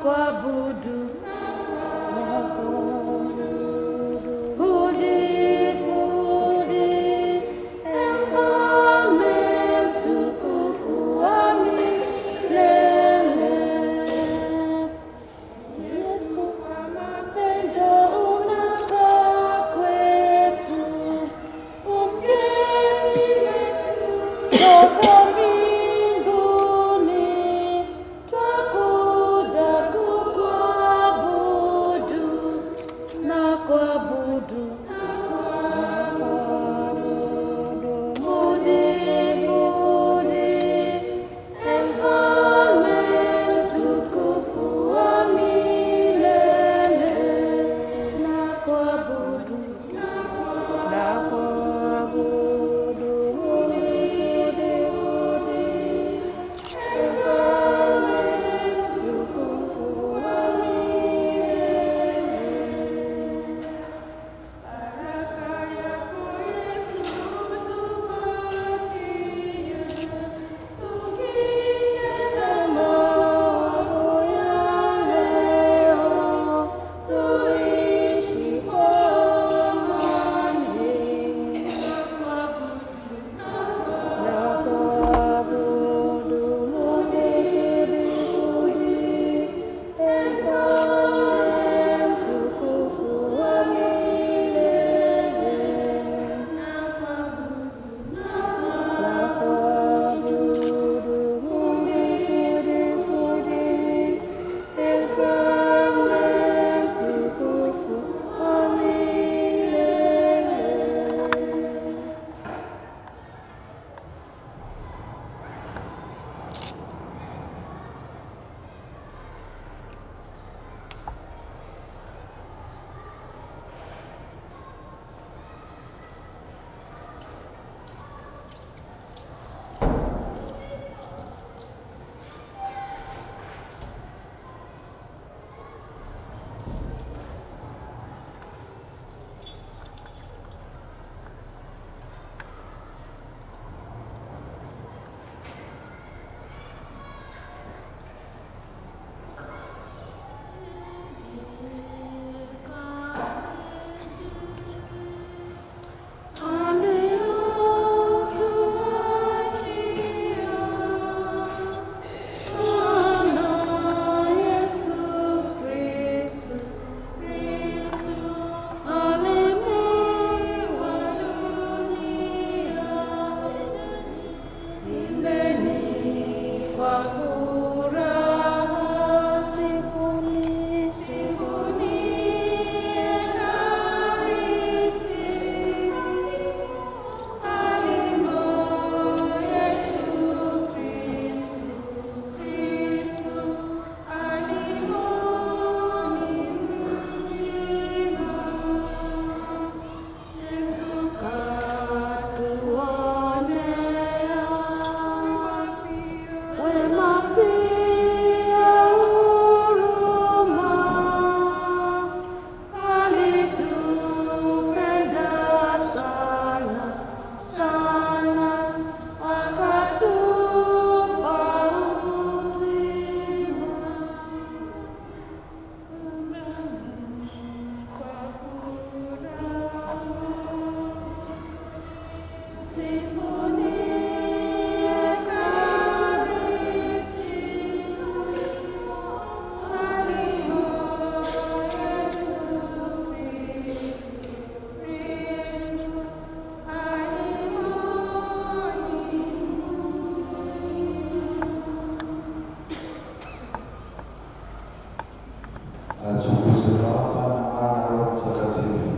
kuabudu Budi, budi, mfalme mtukufu wa milele. Yesu kwa mapendo unakaa kwetu, umgeni wetu toka mbinguni, twakuja kukuabudu na kuabudu Budi, budi, mfalme mtukufu wa milele, na kuabudu na kuabudu Budi, budi, mfalme mtukufu wa milele. Baraka yako Yesu tupatie, tukinge na maovu ya leo, tuishi kwa amani. Na kuabudu Mungu mbinguni, mfalme mtukufu wa milele. Na kuabudu Mungu mbinguni, mfalme mtukufu wa milele. Kwa furaha sifuni, sifuni Ekaristi. Alimo Yesu Kristu, Kristu, alimo ni mzima. Yesu katuonea wema pia huruma, alitupenda sana sana, akatupa uzima. Kwa furaha Sifuni Ekaristi, alimo Yesu Kristu, Kristu, alimo ni Atukuzwe Baba na Mwana na Roho Mtakatifu.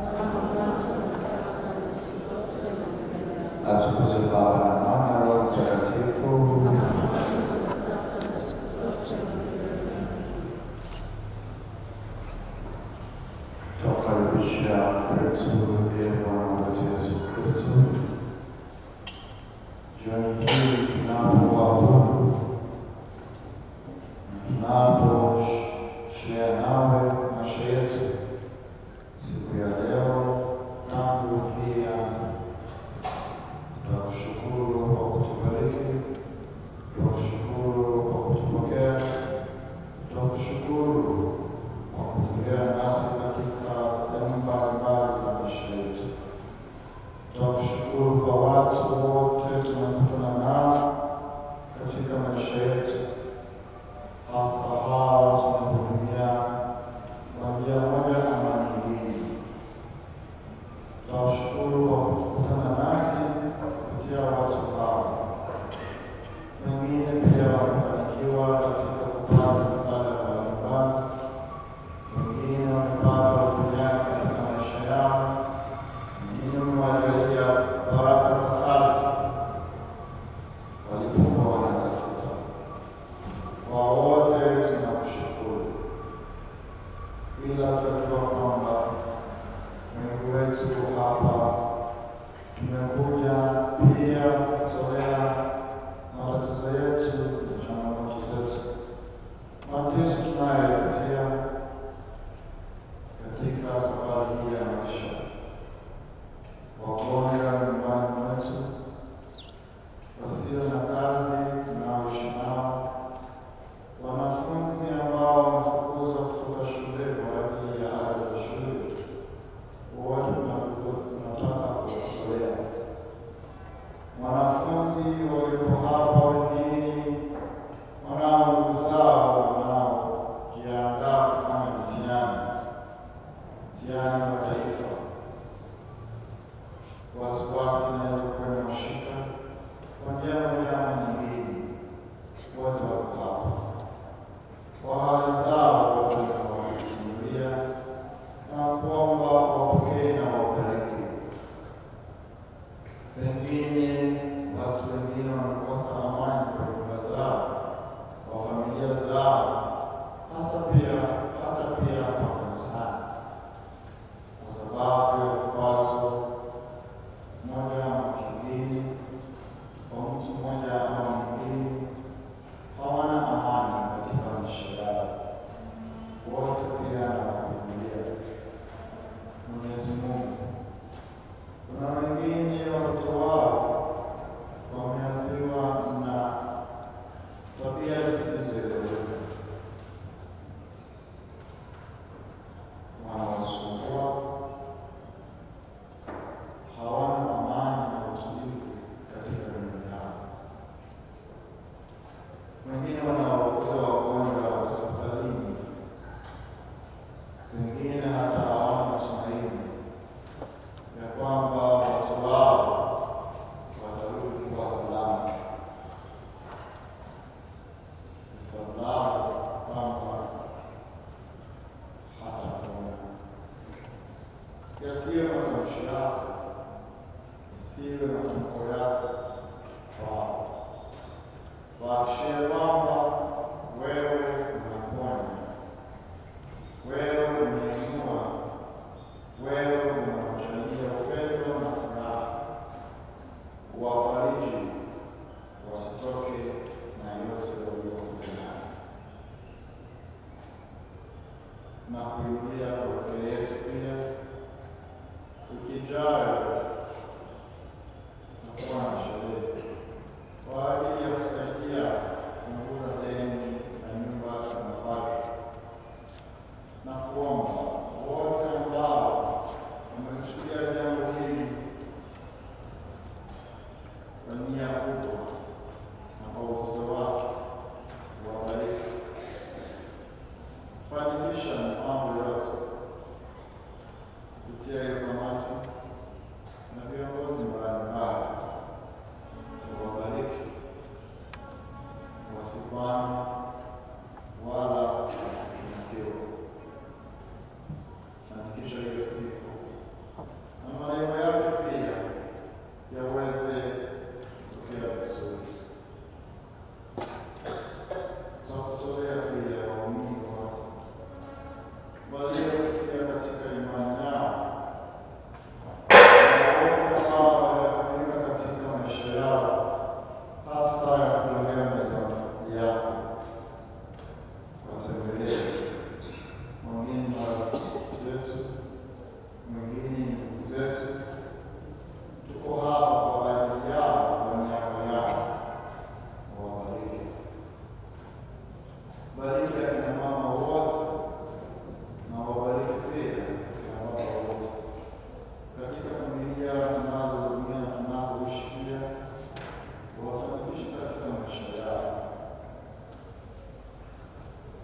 Atukuzwe Baba na Mwana na Roho Mtakatifu. Tuwakaribisha kwetu ee Bwana wetu Yesu Kristo. Jioni hii tunapoabudu tunapo share nawe maisha yetu siku ya leo tangu wiki hii anza, tunakushukuru kwa kutubariki, tunakushukuru kwa kutupokea, tunakushukuru hasa hawa tunahudumia kwa njia moja ama nyingine. Tunashukuru kwa kukutana nasi kupitia watu hawa. Wengine pia wamefanikiwa katika kupata msaada mbalimbali, wengine wamepata uponyaji katika maisha yao, wengine wamewajalia baraka za kazi walipokuwa wanatafuta. Kwa wote tunakushukuru, ila tunajua kwamba Mungu wetu hapa tumekuja pia kutolea matatizo yetu na changamoto zetu, mateso tunayoyapitia katika safari hii ya maisha, wagonjwa nyumbani mwetu, wasio na kazi tunaoishi nao, wanafunzi ambao wamefukuzwa kutoka shule kwa ajili ya ada za shule, wote tunaku- tunataka kuwatolea wanafunzi waliopo hapa, wengine wanao ndugu zao wanaojiandaa kufanya mtihani mtihani wa taifa. Wasiwasi inaweza kuwa imewashika kwa njia moja ama nyingine, wote wako hapa kwa hali zao, wote tunawakimbilia na kuomba wapokee na wabariki. Pengine watu wengine wamekosa amani kwa nyumba zao, kwa familia zao, hasa pia hata pia hapa kanisani, kwa sababu ya vikwazo moja ama kingine, kwa mtu mmoja ama mwingine, hawana amani katika maisha yao. Wote pia nawakumbia Mwenyezi Mungu kuna wengine watoto wao wameathiriwa na tabia zisizoeleweka, wanawasumbua, hawana amani na utulivu katika mioyo yao. Wengine wanaokuza wagonjwa hospitalini, wengine hata hawana matumaini ya kwamba watu wao watarudi kwa salama. Ni sababu kwamba hatapona. Yasiwe matamshi yako, isiwe matamko yako kwao. Wahakikishie kwamba wewe unaponya, wewe unainua wewe unawajalia upendo na furaha, uwafariji wasitoke na yote waliokuja nayo, na kuirudia parokia yetu pia ikijayo tutakuwa na sherehe kwa ajili ya kusaidia kupunguza deni na nyumba za mabaki na kuomba wote ambao wamechukulia jambo hili kwa nia kubwa na kwa uzito wake, wabariki, fanikisha mipango yote kupitia hiyo kamati na viongozi mbalimbali, wabariki, wasikwame wala wasifanikiwe fanikisha hiyo siku na malengo yake pia yaweze kutokea vizuri. Tutakutolea pia waumini wote waliofikia katika imani yao na wote ambao wamekamilika katika maisha yao, hasa ya kulolea meza yako, watembelee mwingine ni marafiki zetu, mwingine ni ndugu zetu. Tuko hapa kwa ajili yao, kwa niaba yao. Wabariki, bariki akina mama wote na wabariki pia akina baba wote katika familia tunazohudumia na tunazoishi pia, wafanikishe katika maisha yao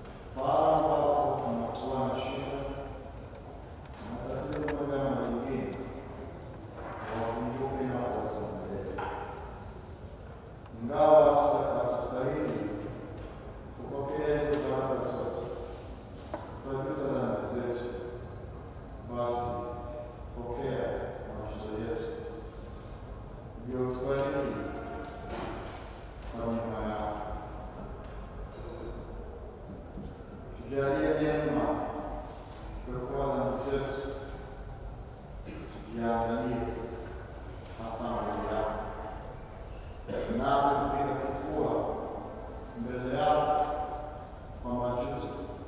Tujalie neema kuokoa dhambi zetu, tujaangalie hasa mbele yako, nawe kupiga kifua mbele yako kwa majuto,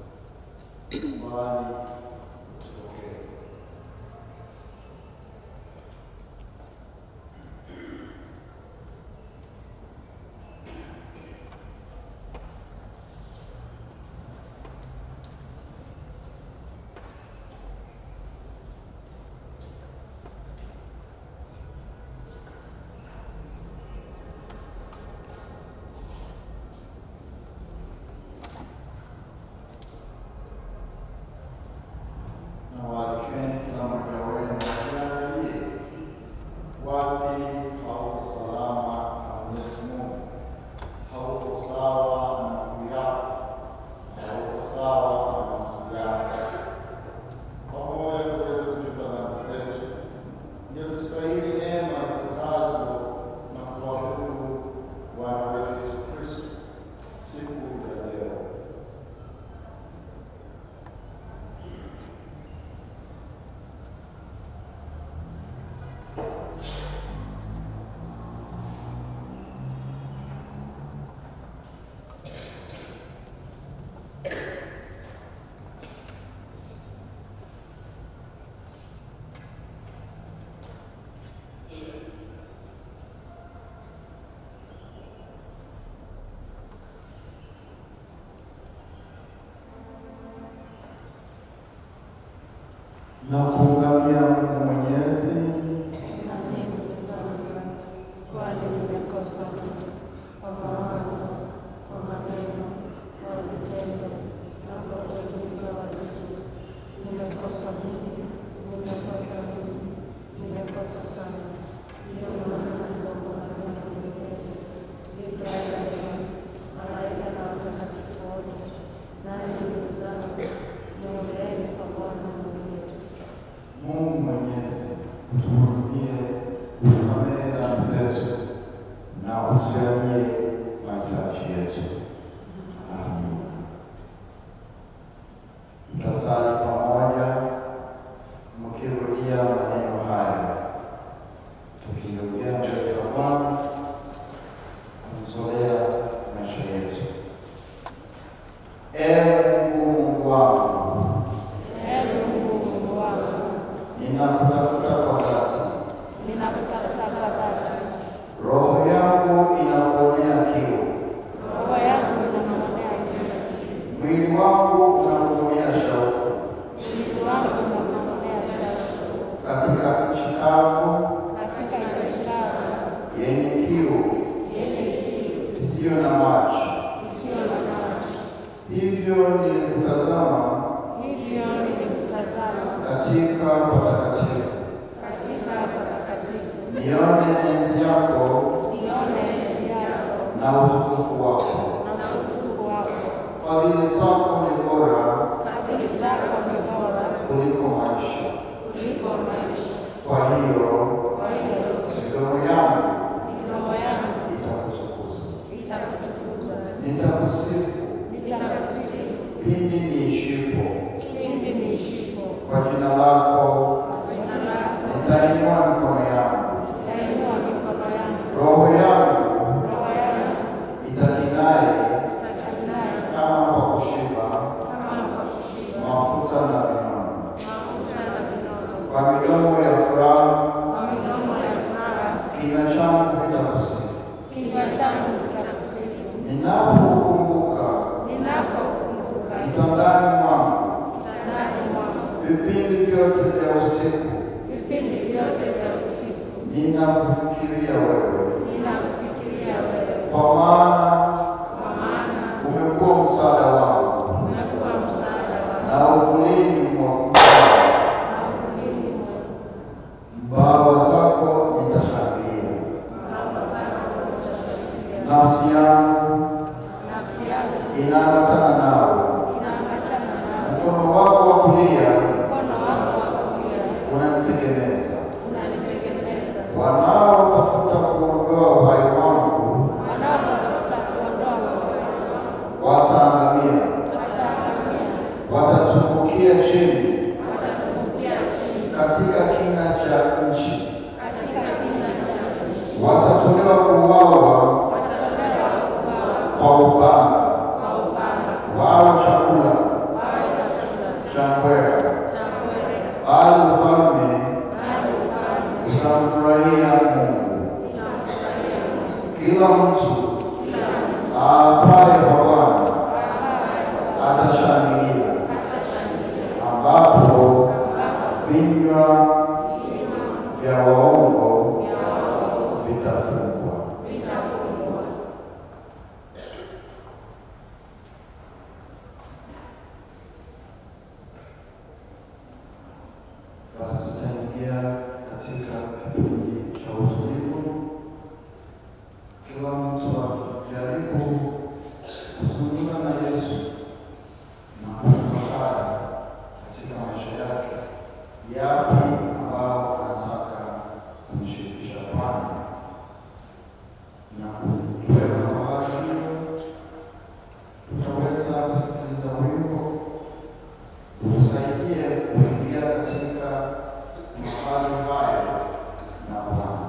bali utupokee. na waalikeni kila mmoja wenu akiangalie wapi hauko salama na Mwenyezi Mungu, hauko sawa na ndugu yako, hauko sawa na nafsi yako. Pamoja tuweze kujuta dhambi zetu, ndio tustahili neema zitokazo na kuabudu Bwana wetu Yesu Kristo siku ya leo. na kuungamia Mungu Mwenyezi kwani nimekosa kwa mawazo, kwa maneno, kwa vitendo na kwa uteguzi wa wajibu. Nimekosa mimi, nimekosa mimi, nimekosa sana. Ndiyo maana naomba Bwana unisamehe. Ibrahimu, malaika na watakatifu wote, nanyi ndugu zangu, niombeeni kwa Bwana Mungu wetu. Mungu Mwenyezi utuhurumie, usamehe dhambi zetu na utujalie mahitaji yetu. Amin. Tutasali pamoja mkirudia maneno haya, tukirudia mbele za Bwana kumtolea maisha yetu. Ee Mungu, Mungu wangu Ee Mungu, Mungu wangu, ninakutafuta kwa dhati, ninakutafuta kwa dhati. roho yangu inakuonea kiu, Roho yangu inanong'onea kiu, mwili wangu unakuonea shauku, mwili wangu unanong'onea shauku. katika nchi kavu Katika nchi kavu yenye kiu yenye kiu isiyo na maji. isiyo na maji, Hivyo nilikutazama hivyo nilikutazama katika patakatifu, katika patakatifu, nione enzi yako nione enzi yako na utukufu wako. na utukufu wako. Fadhili zako ni bora Fadhili zako ni bora kuliko maisha. kuliko maisha. Kwa hiyo Kwa hiyo midomo yangu midomo yangu itakutukuza, itakutukuza, nitakusifu nitakusifu pindi niishipo. pindi niishipo. Kwa jina lako Kwa jina lako nitainua mikono yangu, nitainua mikono yangu, roho yangu roho yangu itakinaye itakinaye kama kwa kushiba kama kwa kushiba mafuta na vinono. mafuta na vinono. Kwa midomo ya furaha Kwa midomo ya furaha kinywa changu kitakusifu. kinywa changu kitakusifu. Ninapokumbuka Ninapokumbuka kitandani mwangu kitandani mwangu vipindi vyote vya usiku, vipindi vyote vya usiku, ninakufikiria wewe, ninakufikiria wewe, kwa maana kwa maana umekuwa msaada wangu umekuwa msaada wangu na uvulini mwa na uvulini mwangu. mbawa zako nitashangilia. Baba zako utashangilia. Nafsi yangu Nafsi yangu inaambatana nawe, inaambatana nawe. mkono wako wa kulia Mkono wako wa kulia unanitegemeza. unanitegemeza. Wanaotafuta kuondoa uhai wangu Wanaotafuta kuondoa uhai wangu wataangamia. wataangamia. chakula wawe chakula cha ngwea, cha kweli, bali ufalme bali ufalme utamfurahia Mungu. utamfurahia Mungu. Kila mtu Kila mtu aapaye kwa Bwana apaye kwa atashangilia, atashangilia, ambapo ambapo vinywa vinywa vya waongo vya waovu vitafungwa. vitafungwa. Basi tutaingia katika kipindi cha utulivu, kila mtu akijaribu kuzungumza na Yesu na kutafakari katika maisha yake yapi ambao anataka kumshirikisha Bwana na kuweka mahali hiyo, tutaweza kusikiliza wimbo usaidie kuingia katika mahali haya na Bwana.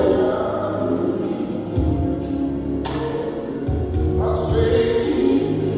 I say,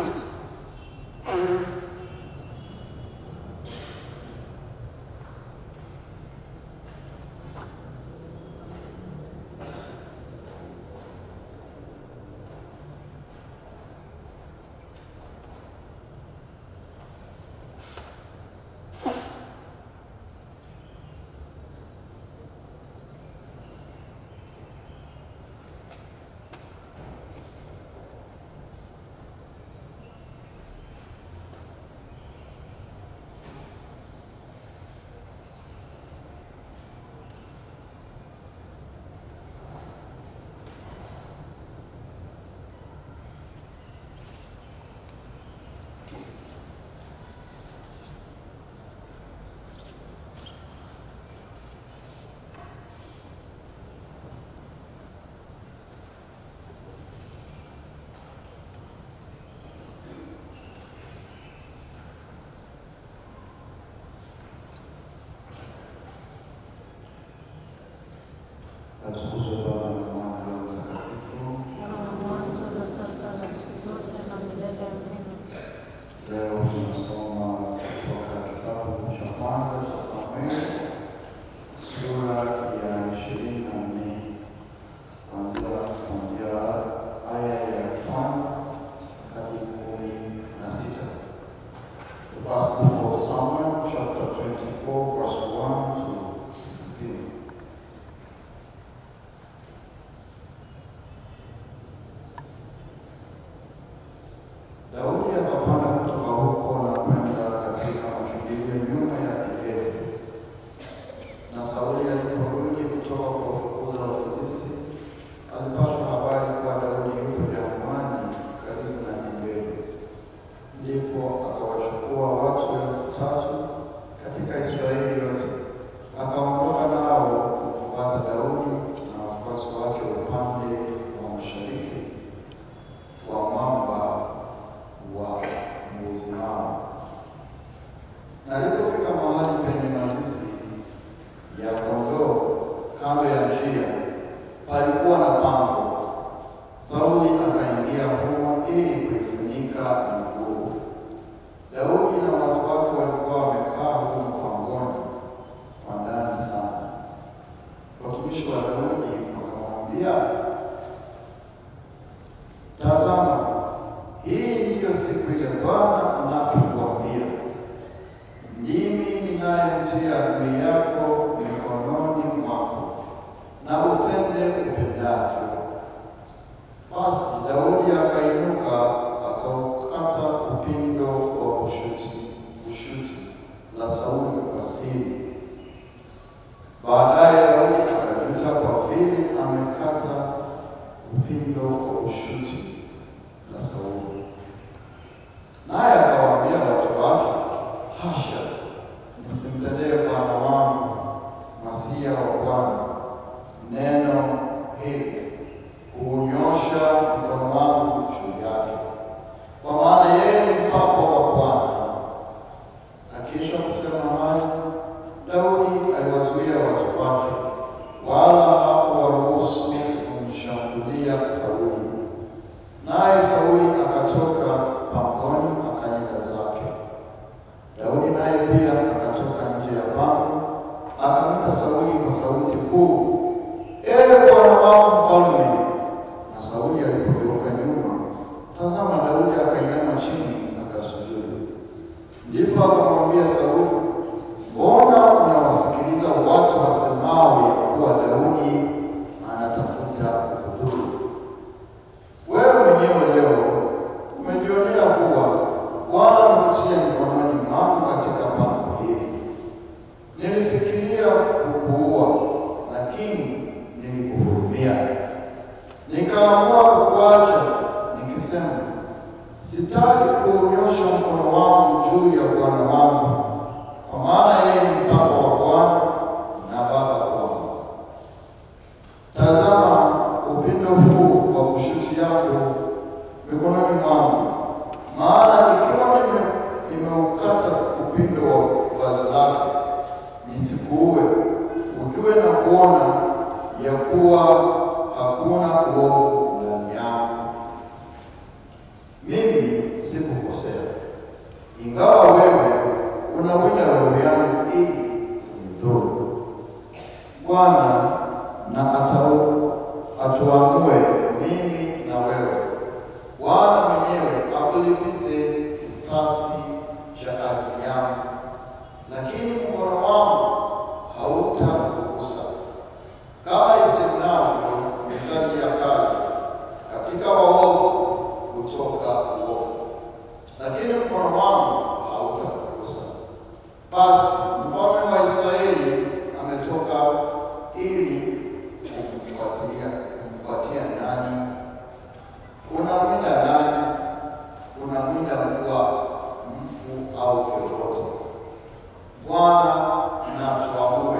Atukuzwe Baba na Mwana na Roho Mtakatifu. kama mwanzo na sasa na siku zote na milele. Amina. Leo tunasoma kutoka kitabu cha kwanza cha Samueli sura ya ishirini na nne kuanzia kuanzia aya ya kwanza hadi kumi na sita. The first book of Samuel, chapter 24, verse 1 to 16. Daudi akapanda kutoka huko na kwenda katika makimbilio nyuma ya Gibea. Na Sauli aliporudi kutoka kuwafukuza Wafilisti, alipata habari kuwa Daudi yupo jangwani karibu na Gibea. Ndipo akawachukua watu elfu tatu katika Israeli yote, akaondoka nao kumfuata Daudi na wafuasi wake upande wa mashariki wa mwamba wa mbuzi hao. Na alipofika mahali penye mazizi ya kondoo kando ya njia, palikuwa na pango. Sauli akaingia humo ili kuifunika miguu. Daudi na watu wake walikuwa wamekaa humo pangoni kwa ndani sana. Watumishi wa Daudi wakamwambia, tazama, hii ndiyo siku ile Bwana anapokuambia, ndimi ninayemtia adui yako mikononi mwako, na utende upendavyo. Basi Daudi akainuka akaukata upindo wa kushuti kushuti la Sauli kwa siri. Baadaye Daudi akajuta kwa vile amekata upindo wa kushuti la Sauli. Naye akawaambia watu wake, hasha, msimtendee bwana wangu masia wa Bwana neno hili kuunyosha mkono wangu juu yake, kwa maana yeye ni mpako wa Bwana. Akiisha kusema hayo, Daudi aliwazuia watu wake, wala hakuwaruhusu kumshambulia Sauli. Naye Sauli akatoka pangoni akaenda zake. Daudi naye pia akatoka nje ya pango, akamwita Sauli kwa sauti kuu, Ee bwana wangu mfalme! Na Sauli alipogeuka nyuma, tazama, Daudi akainama chini akasujudu. Ndipo akamwambia Sauli, mbona unawasikiliza watu wasemao ya kuwa Daudi anatafuta kudhuru? Wewe mwenyewe leo umejionea kuwa Bwana amekutia mikononi mwangu katika pango hili. Nilifikiria kukuua, lakini nilikuhurumia, nikaamua kukuacha, nikisema sitaki kuunyosha mkono wangu juu ya bwana wangu, kwa maana yeye ni mpako wa Bwana na baba kwangu. Tazama upindo huu wa kushuti yako mikononi mwangu, maana ikiwa nime- nimeukata upindo wa vazi lako, nisikuue, ujue na kuona ya kuwa hakuna uovu ndani yangu. Mimi si ingawa wewe unawinda roho yangu ili unidhuru. Bwana na atau atuamue mimi na wewe. Bwana mwenyewe akulipize kisasi cha ardhi yangu, lakini mkono wangu hautakugusa. Kama isemavyo mithali ya kale, katika waovu hutoka uovu, lakini mkono wangu hautakugusa. Basi mfalme wa Israeli ametoka ili kumfuatilia kumfuatia nani? Unamwinda nani? Unamwinda mbwa mfu au kiroboto? Bwana na tuamue,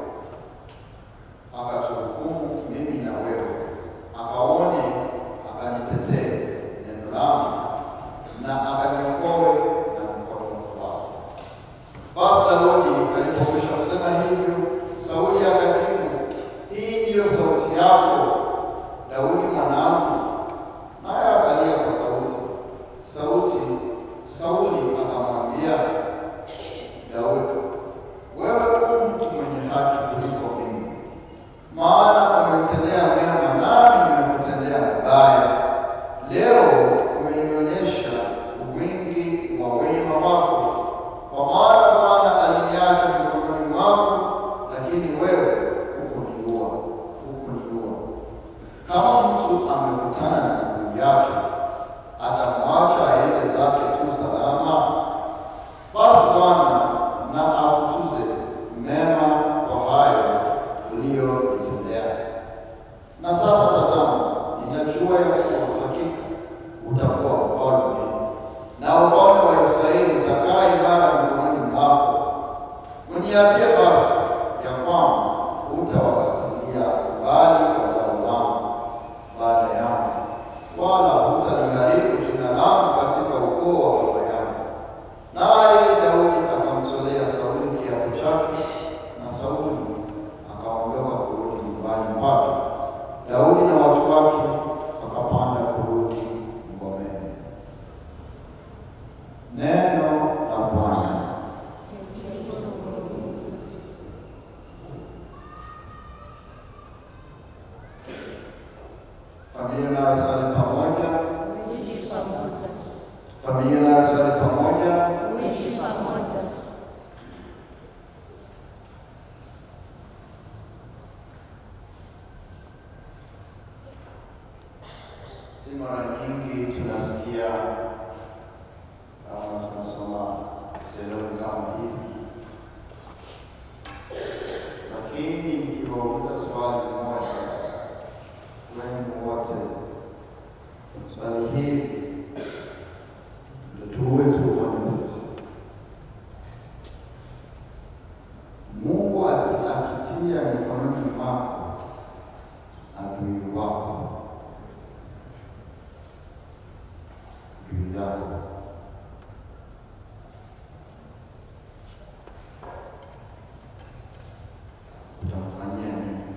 akatuhukumu mimi na wewe, akaone, akanitetee neno langu, na akaniokoe na mkono wako. Basi Daudi alipokwisha kusema hivyo, Sauli akajibu, hii ndiyo sauti yako Daudi mwanangu? Naye akalia kwa sauti sauti. Sauli akamwambia Daudi, wewe u mtu mwenye haki kuliko mimi, maana umenitendea mema, nami nimekutendea mabaya. Leo umenionyesha wingi wa wema wako, kwa maana Bwana aliniacha mikononi mwako, lakini wewe hukuniua, hukuniua. Kama mtu amekutana na ndugu yake, atamwacha aende zake tu salama? Basi Bwana na akutuze mema kwa hayo uliyonitendea. Na sasa tazama, ninajua ya kuwa hakika utakuwa mfalme, na ufalme wa Israeli utakaa imara mikononi mwako. Uniambie basi ya kwamba hutawakatilia mbali wazao wangu baada yangu, wala hutaliharibu jina langu katika ukoo wa baba yangu. Naye Daudi akamtolea Sauli kiapo chake, na Sauli akaondoka kurudi nyumbani mwake. Daudi na watu wake wakapanda kurudi ngomeni. Neno la Bwana. Familia inayosali pamoja, Uishi pamoja. familia inayosali pamoja. Uishi pamoja. Si mara nyingi tunasikia kama tunasoma sehemu kama hizi, lakini nikiwauliza swali moja wenu wote, swali hili ndio tuwe tu honest. Mungu ati- akitia mikononi mwako adui wako juu yako. Utamfanyia nini?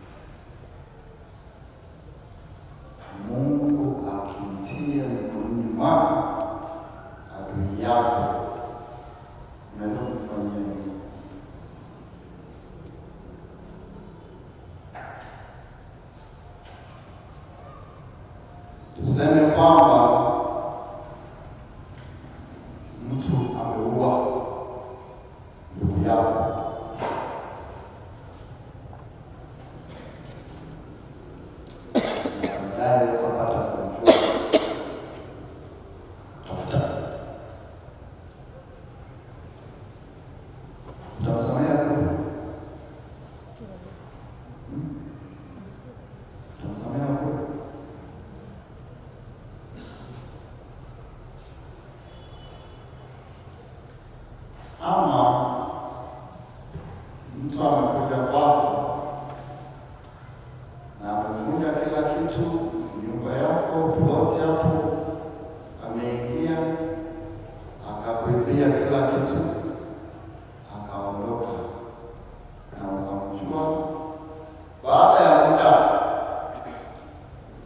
Mungu akimtia mikononi mwako adui yako, unaweza kumfanyia nini? Tuseme kwamba mtu ameua ndugu yako, na baadaye ukapata kujua, tafuta, utamsamehe kweli? Hmm? Utamsamehe kweli? ama mtu amekuja kwako na amevunja kila kitu, nyumba yako, ploti hapo, ameingia akakuibia kila kitu, akaondoka na ukamjua. Baada ya muda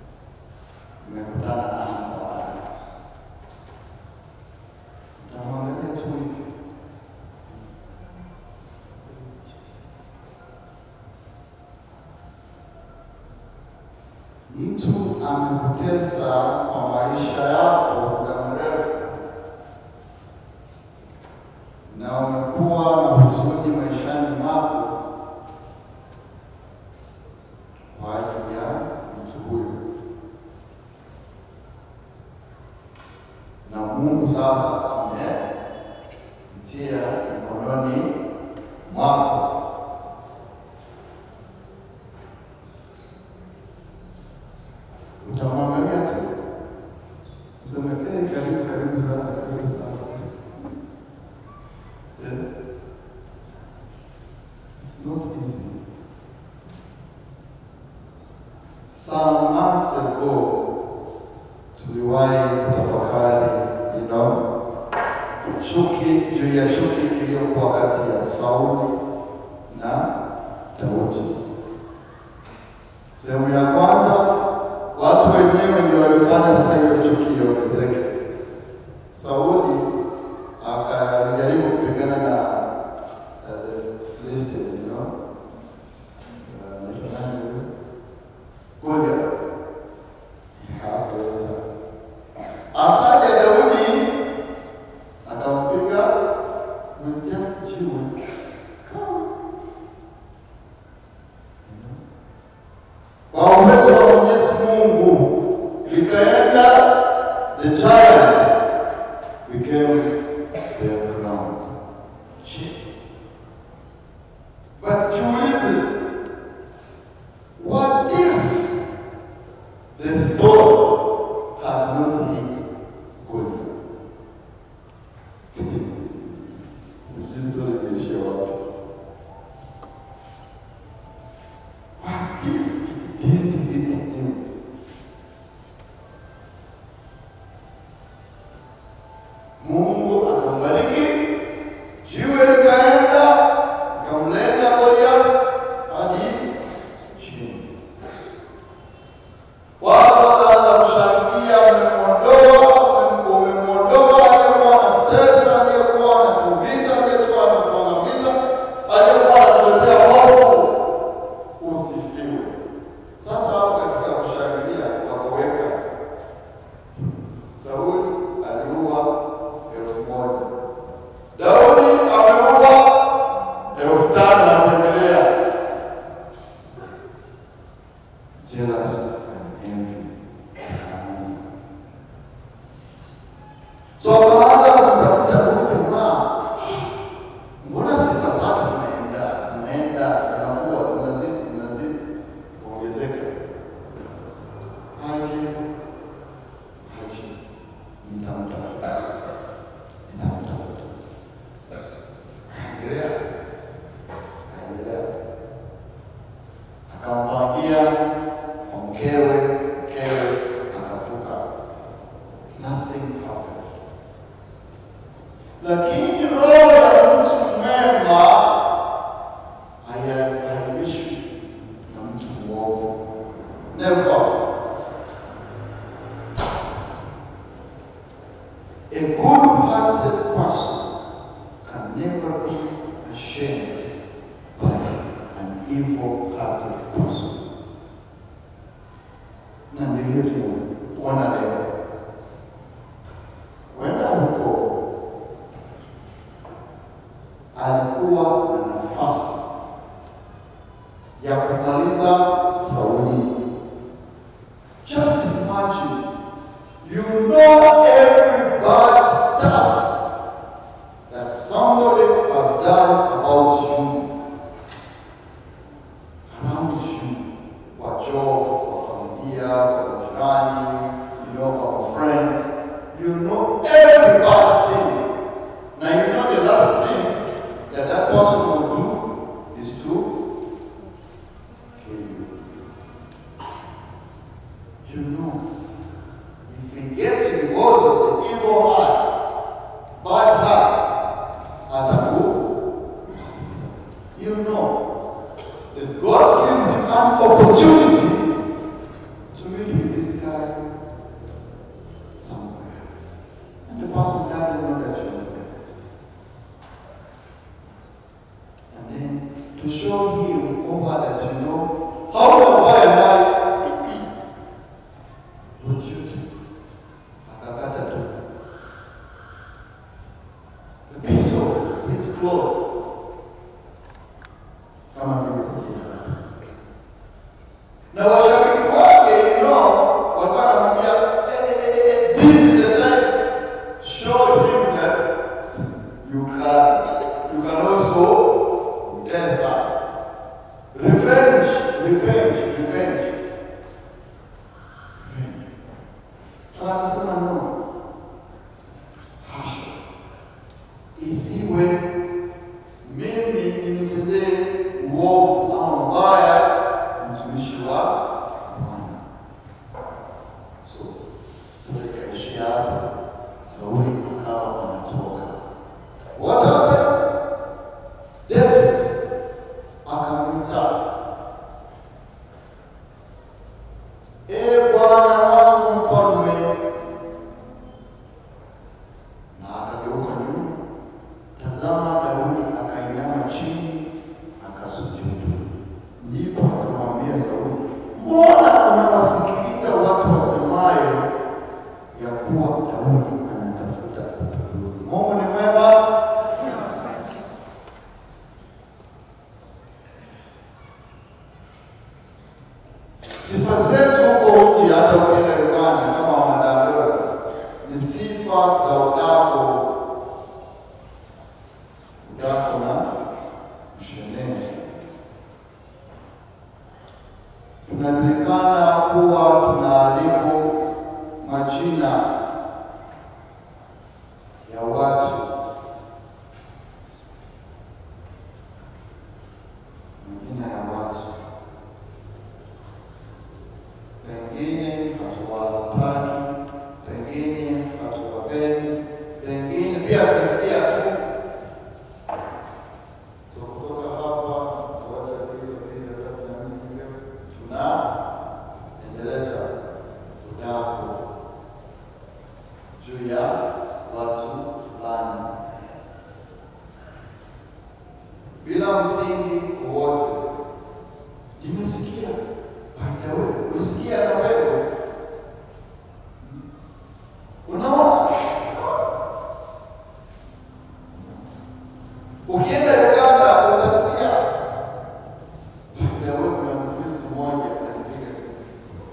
mmekutana ana kwa ana, utamwambia mtu amekutesa kwa maisha yako muda mrefu na umekuwa na huzuni maishani mwako kwa ajili ya mtu huyu, na Mungu sasa amemtia mikononi mwako. Utamwangalia tu useme, "Eh, karibu karibu sana, karibu sana." Eh, It's not easy. Some months ago tuliwahi kutafakari you know, chuki juu ya chuki iliyokuwa kati ya Sauli na Daudi. Sehemu ya kwanza, watu wenyewe ndio walifanya sasa hiyo chuki iongezeke. Sauli akajaribu kupigana na uh, the Philistine, you know, uh, anaitwa nani huyo? Goliath. Hakuweza. Akaja Daudi akampiga with just jiwe kama kwa uwezo wa Mwenyezi Mungu ikaenda, the giant became the ground. But jiulize, what if the stone had not hit Goliath? Sijui story imeishia wapi. What if it didn't hit him? Mungu akambariki, jiwe likaenda ikamlenga Goliath hadi chini. Watu wakaanza kushangilia, umemwondoa, umemwondoa aliyekuwa anatutesa, aliyekuwa anatuumiza, aliyekuwa anatuangamiza, aliyekuwa anatuletea hofu. Usifiwe. Sasa hapo katika kushangilia wakaweka Sauli aliua elfu moja Daudi ameua elfu tano na kuendelea. Jealousy and envy ikaanza. So akaanza kumtafuta huyu jamaa, mbona sifa zake zinaenda zinaenda zinakuwa zinazidi zinazidi kuongezeka. Haji haji, nitamtafuta nitamtafuta. Kaendelea kaendelea, akampangia kwa mkewe, mkewe akafuka, nothing happened. Lakini roho ya mtu mwema haya- haibishwi na mtu mwovu. Never. A good-hearted person can never be ashamed by an evil-hearted person. Na ndio hiyo tunaona leo. Wenda huko alikuwa na nafasi ya kumaliza Sauli. Just imagine, you know every bad stuff that somebody has done about you, around you, kwa job, kwa familia, kwa majirani, you know, kwa friends. You know every bad thing. Now you know the last thing that that person will do is to kill you. You know, if he gets because of the evil heart, bad heart, atakumaliza. You know, that God gives you an opportunity to meet with this guy somewhere. And the person doesn't know that you're there. And then to show him or her that you know how and why am I his cloth kama nilivyosikia na washabiki wake no walikuwa wanamwambia eh, eh, eh, eh, this is the time show him that you can you can also test her revenge revenge revenge revenge sasa akasema no hasha isiwe mimi nimtendee uovu ama mbaya mtumishi wa Bwana. So tukaishia hapo, Sauli akawa anatoka. What happens? David akamwita, e Bwana wangu mfalme, na akageuka nyuma. Tazama, Daudi akainama chini akasujudu. Ndipo akamwambia Sauli, mbona unawasikiliza watu wasemayo ya kuwa Daudi anatafuta kukuudhi? Mungu ni mwema. Kila wakati. Sifa zetu huko nje, hata ukienda Uganda kama wanadadora, ni sifa za udako, udako na mshenene. Tunajulikana kuwa tunaharibu majina ya watu, majina ya watu pengine hatuwataki, pengine hatuwapendi, pengine pia tunasikia tu. So kutoka hapa tuacha vile vile tatu na nne hivyo, tunaendeleza udaku juu ya watu fulani bila msingi wowote. Nimesikia Bwana wewe, ulisikia na wewe. Unaona? Ukienda Uganda utasikia Bwana wewe, kuna Mkristo mmoja alipiga simu.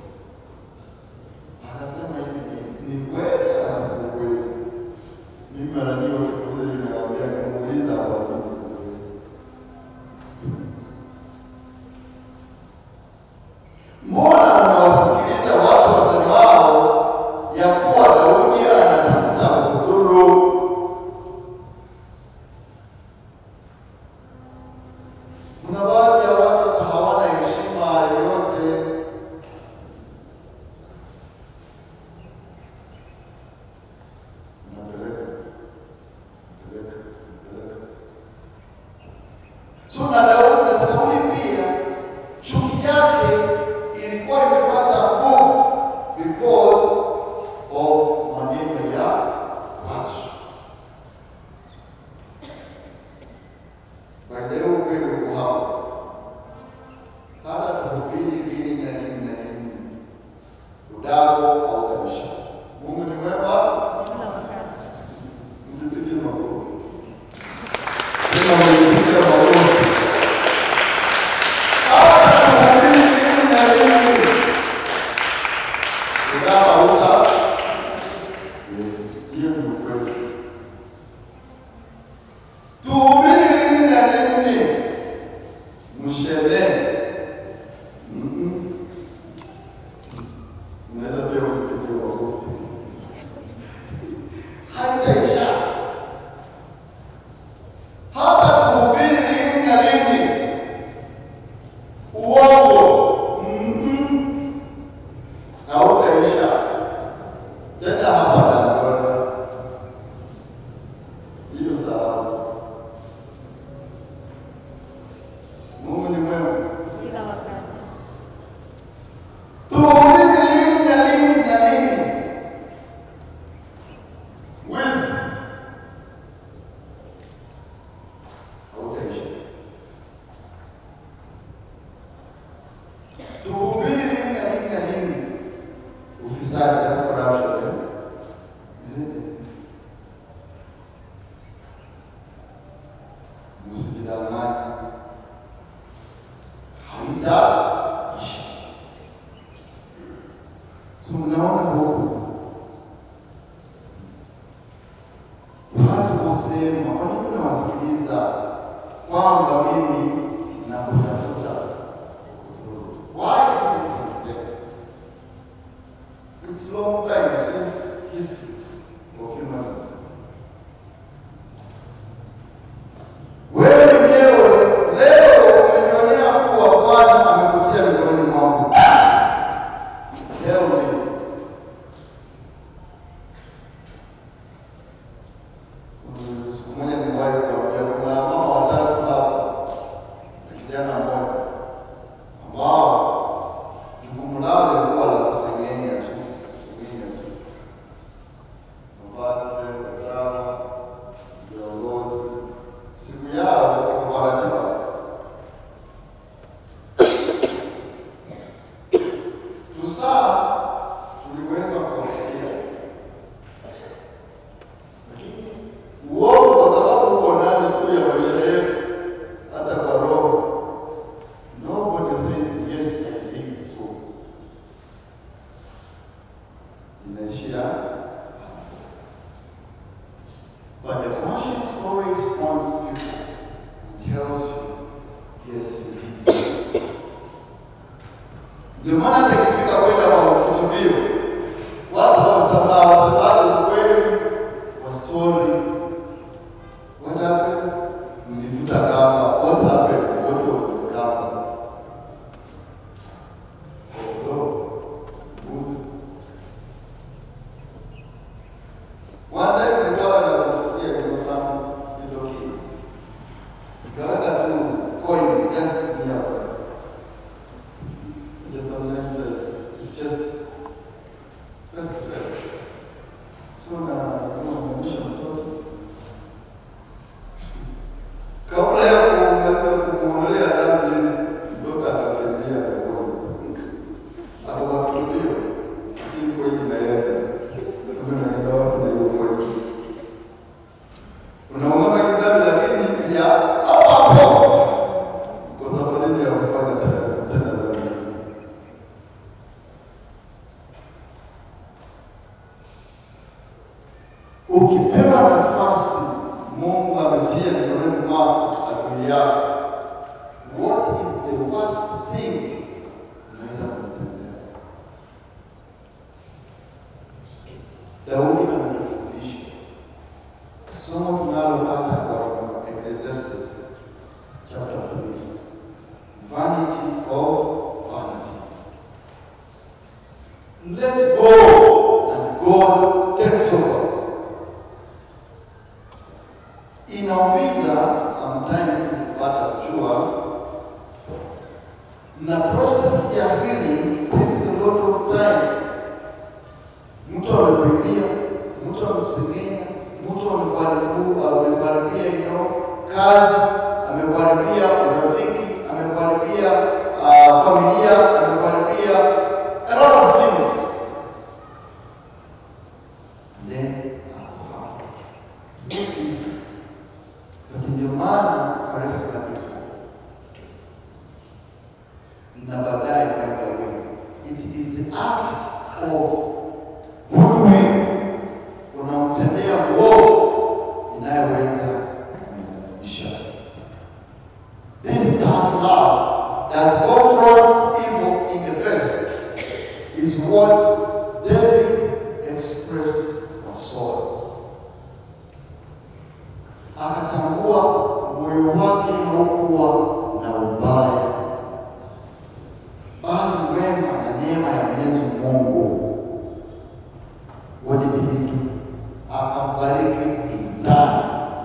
Anasema hivi ni ni kweli ama si kweli? Mimi mara nyingi wakikuuliza hivi nawaambia kumuuliza hawaamini ni kweli. Mbona unawasikiliza watu wasemao ya kuwa Daudi anatafuta kudhuru? Kuna baadhi ya watu hata hawana heshima yoyote. Unapeleka, peleka, peleka. So na Daudi na Sauli pia chuki yake ilikuwa imepata nguvu because of maneno ya watu. Kwa leo kweli uko hapa, hata tuhubiri dini na dini na dini, udako hautaisha. Mungu ni mwema, Kila wakati. mtupigie makofi. Tena mnipigie makofi. msijidanganye, haitaisha. So mnaona huku watu kusema, kwa nini unawasikiliza kwamba mimi nakutafuta? Why do you listen to them? It's long time since history of humanity. Wewe mwenyewe leo umejionea kuwa Bwana amekutia mikononi mwangu. Leo ni Mm, siku moja niwahi kuambia kuna mama watatu hapa na kijana mmoja ambao jukumu lao lilikuwa la kusengenya tu, kusengenya tu, mapadre, watawa, viongozi. Siku yao iko kwa ratiba. Tusaa tuliweza kuwafikia, lakini uongo kwa sababu uko ndani tu ya maisha yetu, hata kwa roho Nobody says, yes, I see it so. Inaishia hapo. But the conscience always points you and tells you, yes, you did this. Ndio maana hata ikifika kwenda kwa kitubio, watu hawasema hawasemaji ukweli wa story. What happens? Mlivuta kamba. What happened? What was the kamba? Kondoo, mbuzi. One time nilikuwa na kutusia kwa sana nitoki. Nikaweka tu coin just near. Just sometimes uh, it's just face to face. So na kumwonyesha mtoto kabla ya kumaliza kumwondolea dhambi ile, mtoto akakimbia na kwenda akakatulio, lakini kweli inaenda kama naenda wapi na hiyo kweli, unaungama hii dhambi, lakini ya hapo hapo kwa safarini ya kufanya tena tena dhambi nyingine. Ukipewa nafasi, Mungu ametia mikononi mwako adui yako, what is the worst thing unaweza kumtendea? Daudi ametufundisha somo tunalopata kwa Ecclesiastes chapter 3, vanity of vanity. Let go and God takes over. Inaumiza sometimes kupata kujua na process ya healing takes a lot of time. Mtu amekwambia, mtu amekusengenya, mtu amekuharibu, amekuharibia you know, kazi, amekuharibia urafiki, amekuharibia uh, familia, amekuharibia a lot of things. Then ako hapo. It's not easy. Lakini ndio maana Yesu anakuja. Na baadaye kwenda wewe. It is the act of goodwill unamtendea uovu inayoweza kumrekebisha. This tough love that confronts evil in the face is what David expressed for Saul. Akatambua moyo wake haukuwa na ubaya, bali wema na neema ya Mwenyezi Mungu. What did he do? Akambariki ndani.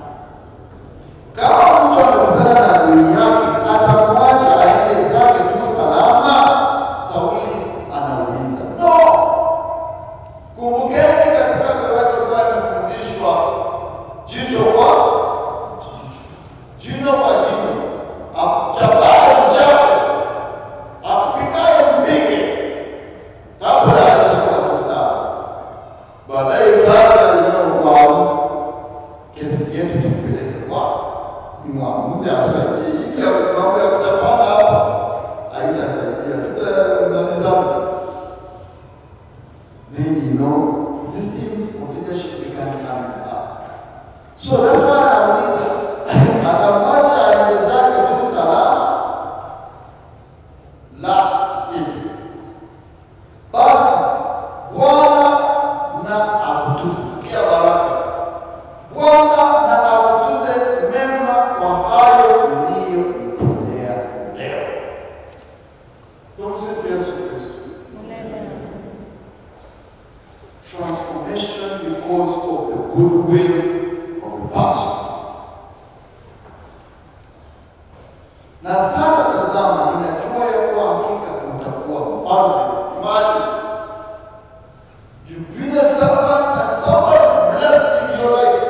Kama mtu amekutana na adui yake, atamwacha aende zake tu salama? Sauli anauliza. No, kumbukeni katika Torati ambayo imefundishwa jicho kwa jino kwa jino, achapaye mchape, apikaye mpige, kabla hajakuwa tu sawa. Baadaye kabla ya uamuzi, kesi yetu tumpeleke kwa ni mwamuzi atusaidie. Hii ya mambo ya kutapana hapa haitasaidia, tutamaliza. Then you know these things of leadership we can come up. So that's why anauliza akamwacha aende zake tu salama, la sivyo basi Bwana na akutuze. Sikia baraka. Bwana na akutuze mema kwa hayo uliyoitendea leo. Tumsifu Yesu Kristo. Milele. Transformation because of the goodwill of the person. Na sasa tazama, ninajua ya kuwa hakika utakuwa mfalme. Imagine you've been a servant and somebody's blessing your life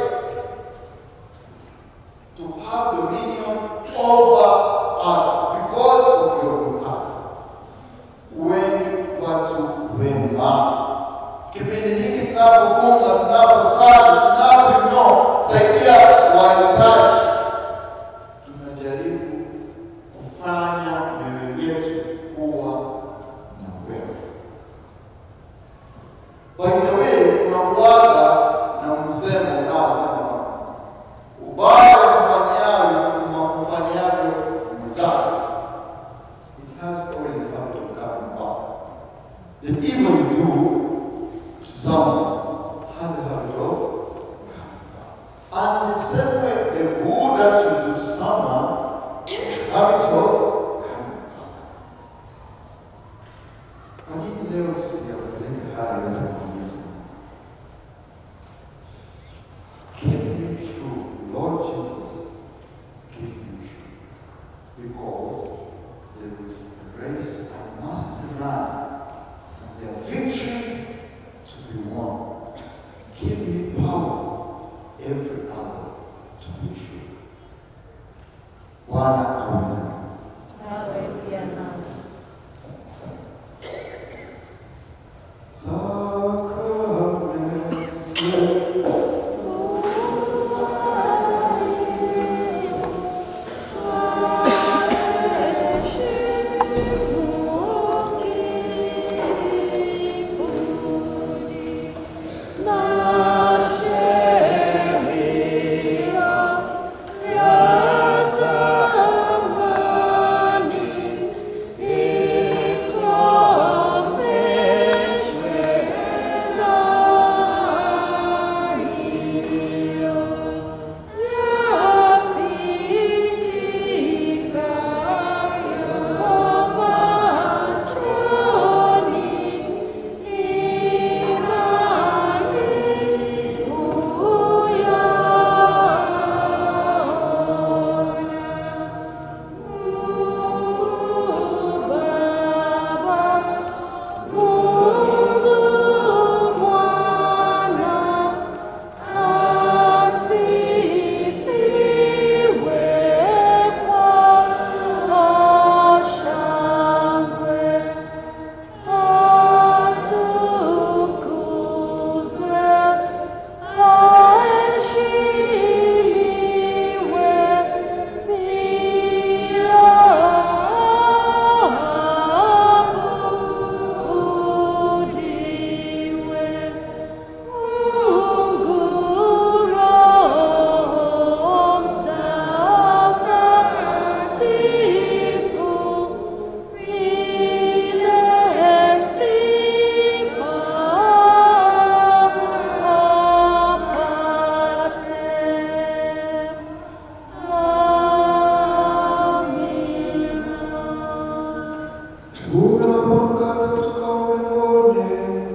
to have dominion over others because of your good heart. Weni watu wema. Kipindi hiki tunapofunga, tunaposali, tunapoinua saidia wahitaji, tunajaribu kufanya mioyo yetu kuwa na wema. By the way, unakuwaga na msemo unaosema ubaya umfanyayo umfanyayo mwenzako. It has always a habit of coming back. The evil you do to someone has a habit of coming back. And the same way, the good that you do to someone has a habit of coming back. Kwa nini leo tusiyapeleke haya yote kwa Mwenyezi Mungu? Keep me true, Lord Jesus, keep me true. Because there is a race I must run, and there are victories to be won. Give me power every hour to be true. Bwana awe nami. Nawe pia nami. Sacrament. Unapoamka kutoka mbinguni,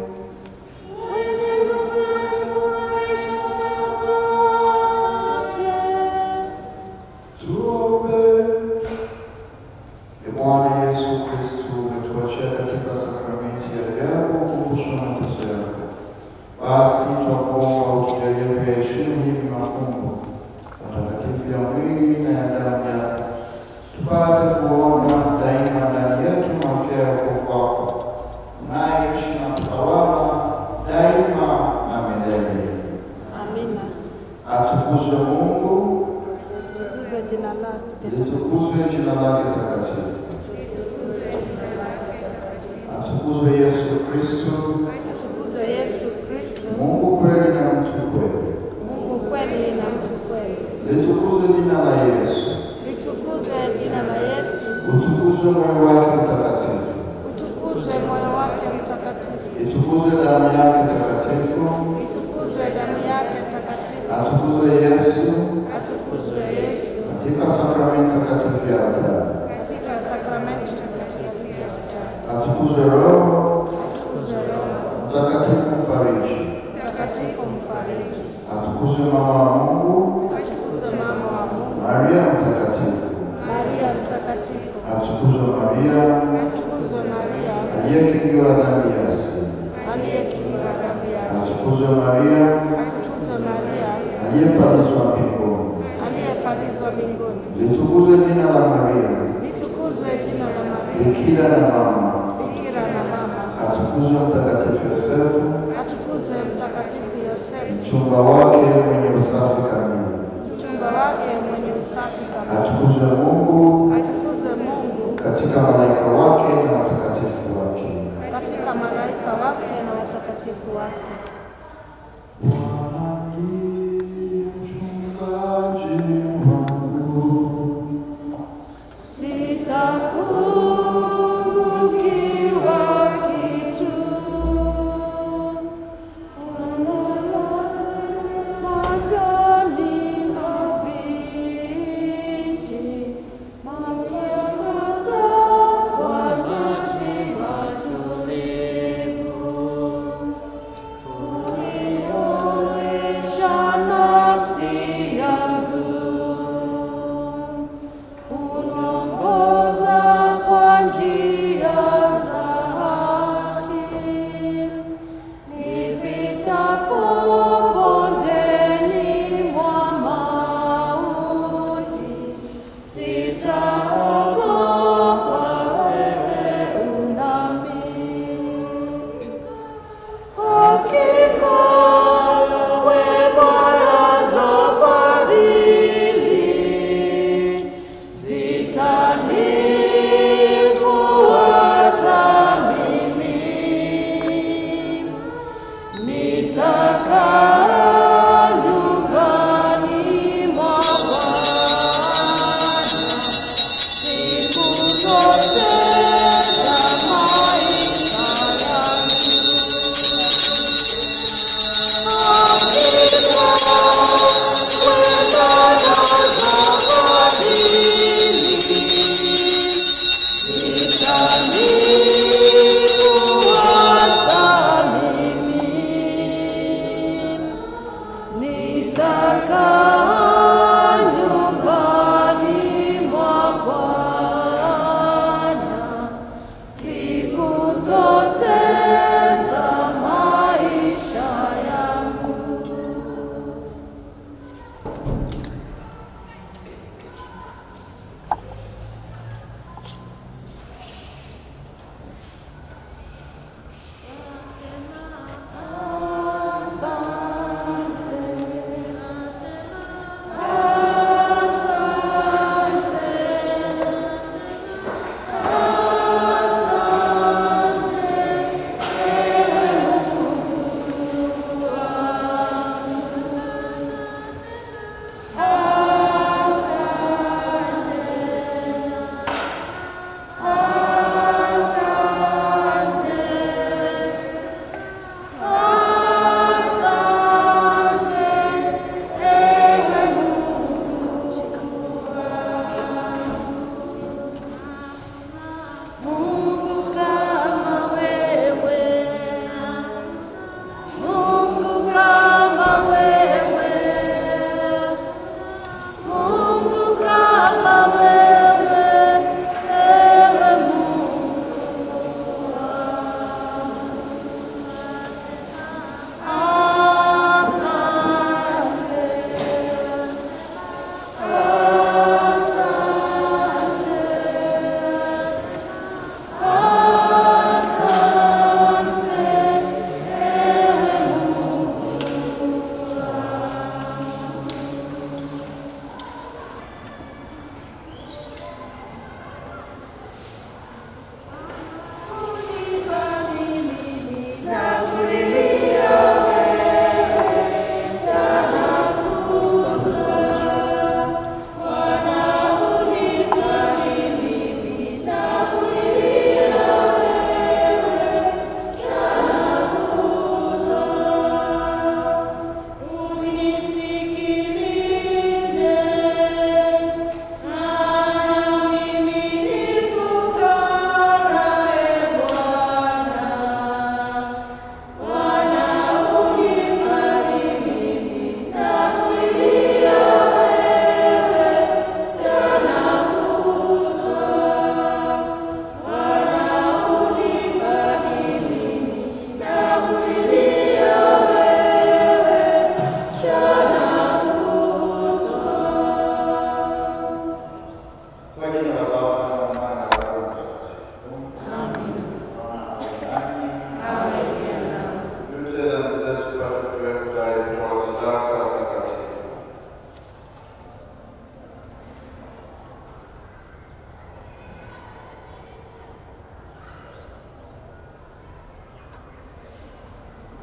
tuombe. Ee Bwana Yesu Kristo, umetuachia katika sakramenti ya ajabu kukumbusha mateso yako. Basi twakuomba utujalie kuyaheshimu hivi mafumbo matakatifu ya mwili na ya damu yako, tupate kuona daima ndani yetu mafia ya wokovu wako, unayeishi na kutawala daima na milele. Amina. Atukuzwe Mungu litukuzwe jina lake litukuzwe jina lake takatifu, atukuzwe Yesu Kristo, litukuzwe Yesu Kristo, Mungu kweli na mtu kweli, Mungu kweli na mtu kweli. litukuzwe jina la Yesu, Litukuzwe jina la Yesu, utukuzwe moyo wake mtakatifu, utukuzwe moyo wake mtakatifu, itukuzwe damu yake takatifu, itukuzwe damu yake takatifu, atukuzwe Yesu atukuzwe Yesu katika sakramenti takatifu ya altari, katika sakramenti takatifu ya utatu, atukuzwe Roho atukuzwe Roho Mtakatifu mfariji, mtakatifu mfariji, atukuzwe mama wa Mungu atukuzwe mama wa Mungu, Maria mtakatifu, Maria mtakatifu, atukuzwe Maria atukuzwe Maria aliyekingiwa dhambi ya asili, aliyekinga dhambi yake, atukuzwe Maria atukuzwe Maria aliyepalizwa mbinguni, aliyepalizwa mbinguni, litukuzwe jina la Maria litukuzwe jina la Maria bikira na mama, bikira na mama, atukuzwe mtakatifu Yosefu atukuzwe mtakatifu Yosefu, mchumba wake mwenye usafi kamili, mchumba wake mwenye usafi kamili, atukuzwe Mungu atukuzwe Mungu katika malaika wake na watakatifu wake. katika malaika wake na watakatifu wake. Bwana ndiye mchungaji wangu, Sitapungukiwa kitu. Majani mabichi, matangaza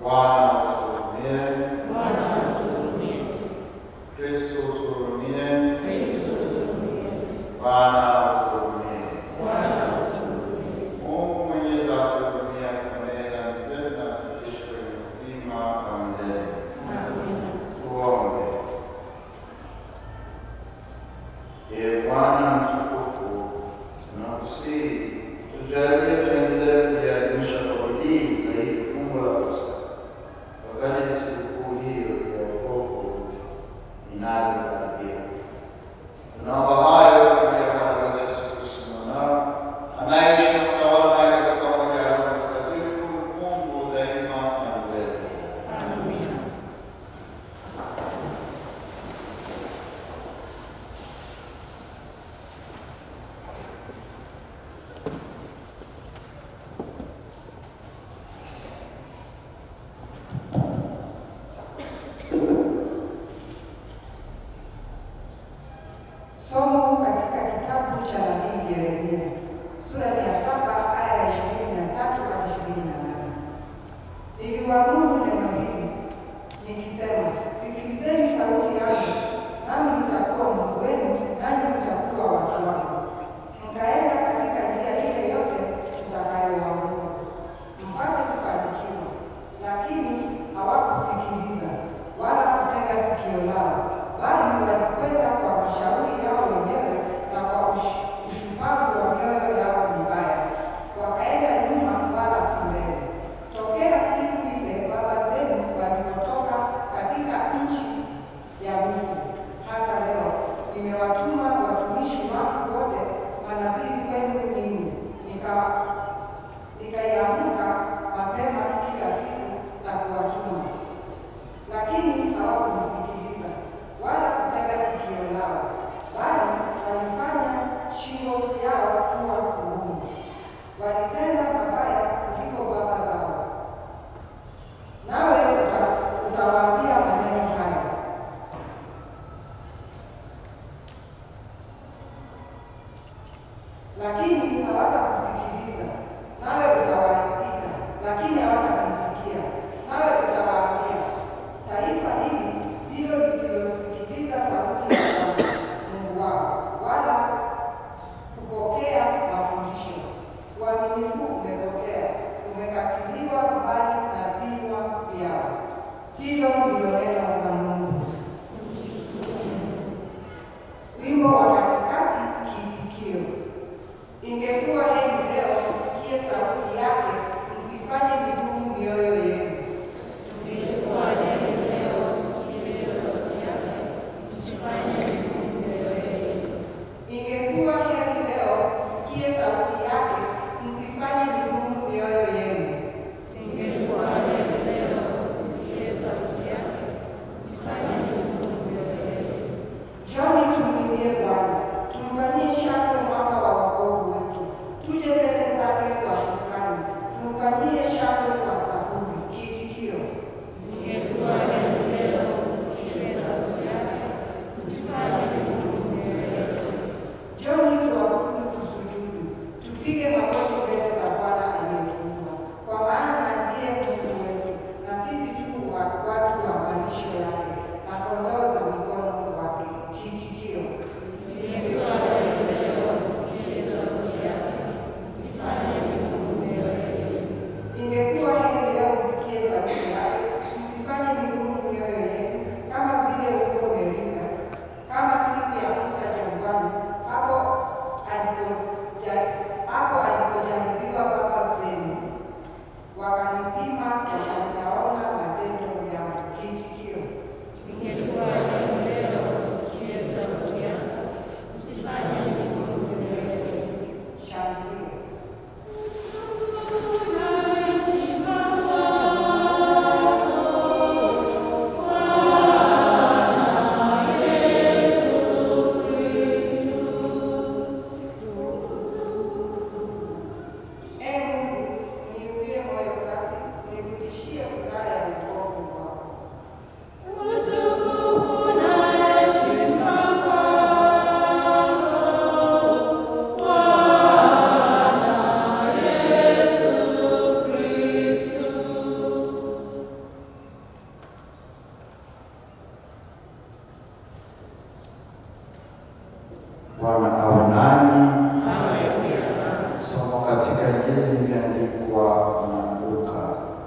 Bwana utuhurumie. Kristo utuhurumie. Bwana utuhurumie. Mungu Mwenyezi atuhurumie, atusamehe dhambi zetu na atufikishe kwenye uzima wa milele. Tuombe. Ee Bwana mtukufu, tunakusihi tujalie tuendelee kuliadhimisha kwa bidii zaidi fungu la Pasaka wakati sikukuu hiyo ya wokovu inayokaribia. Tunaomba hayo kupitia Bwana wetu Yesu Kristo mwanao anayeishi na kutawala naye katika umoja wa Roho Mtakatifu, Mungu daima na milele. Somo katika kitabu cha nabii Yeremia sura ya saba aya ya ishirini na tatu hadi ishirini na nane. Niliwaamuru neno hili nikisema, sikilizeni sauti yangu, nami nitakuwa Mungu wenu, nanyi mtakuwa watu wangu. Mkaenda katika njia ile yote mtakayowaamuru, mpate kufanikiwa. Lakini hawakusikiliza wala kutega sikio lao, bali walikwenda kwa mashauri yao wenyewe na kwa ush- ushupavu wa mioyo yao mibaya, wakaenda nyuma wala si mbele. Tokea siku ile baba zenu walipotoka katika nchi ya Misri hata leo nimewatuma watumishi wangu wote manabii kwenu ninyi, nika- nikaiamka mapema kila siku na kuwatuma lakini hawakunisikiliza wala kutega sikio lao, bali walifanya shingo yao kuwa ngumu. Walitenda mabaya kuliko baba zao. Nawe uta, utawaambia maneno haya, lakini hawatakusikiliza. Nawe utawaita, lakini hawatakuitikia. Nawe utawaambia, taifa hili ndilo lisilosikiliza sauti ya Bwana Mungu wao, wala kupokea mafundisho. Uaminifu umepotea, umekatiliwa mbali na vinywa vyao. Hilo ndilo neno la Mungu. Wimbo wa katikati, kiitikio. Ingekuwa heri leo msikie sauti yake, msifanye migumu mioyo yenu. Ingekuwa heri leo msikie sauti yake, msifanye migumu mioyo yenu. Njoni tumwimbie Bwana, tumfanyie shangwe mwamba wa wokovu wetu. Tuje mbele zake kwa shukrani, tumfanyie shangwe kwa zaburi. Kiitikio: Njoni tuabudu, tusujudu, tupige magoti mbele za Bwana aliyetuumba, kwa maana ndiye Mungu wetu, na sisi tu wa- watu wa malisho yake na kondoo za mikono wake. Kiitikio: Bwana awe nanyi. Somo katika Injili imeandikwa na Luka.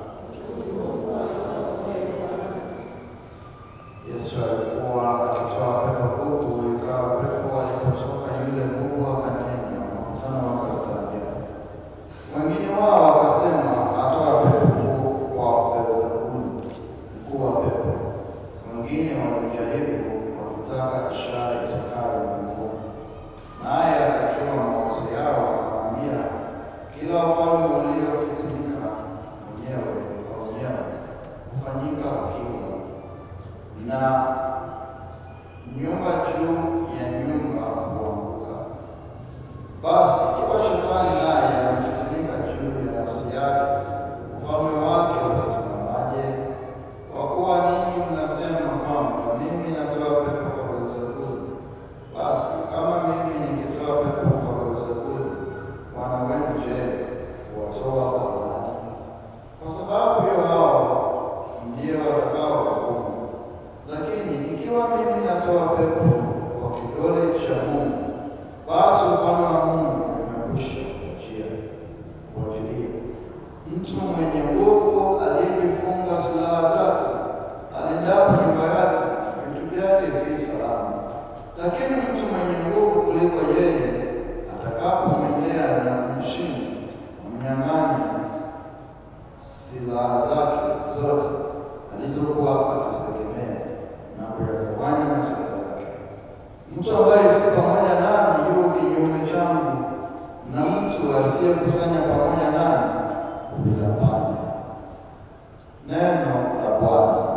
Yesu alikuwa akitoa pepo bubu, ikawa pepo alipotoka yule bubu akanena, makutano wakastaajabu. Wengine wao wakasema, atoa pepo kwa Beelzebuli, mkuu wa pepo. Wengine walimjaribu wakitaka ishara itokayo mbinguni. Naye akajua mawazo yao, akamwambia, kila ufalme uliofikinika mwenyewe kwa mwenyewe hufanyika ukiwa, na nyumba juu ya nyumba huanguka. Basi ikiwa shetani naye amefikinika juu ya nafsi yake, ufalme wake utasimamaje? Kwa kuwa ninyi mnasema kwamba mimi natoa pepo kwa Beelzebuli, basi kama mimi nikitoa pepo kwa Beelzebuli, wana wenu je, huwatoa kwa nani? Kwa sababu hiyo hao ndio watakao hukumu. Lakini ikiwa mimi natoa pepo kwa kidole cha Mungu, basi ufalme wa Mungu umekwisha kujia kuajilia. Mtu mwenye nguvu aliyejifunga silaha zake alindapo nyumba yake, vitu vyake vi salama. Lakini mtu mwenye nguvu kuliko yeye atakapomwendea na kumshinda, kumnyang'anya silaha zake zote alizokuwa akizitegemea na kuyagawanya matendo yake. Mtu ambaye si pamoja nami yu kinyume changu, na mtu asiyekusanya pamoja nami hutapanya. Neno la Bwana.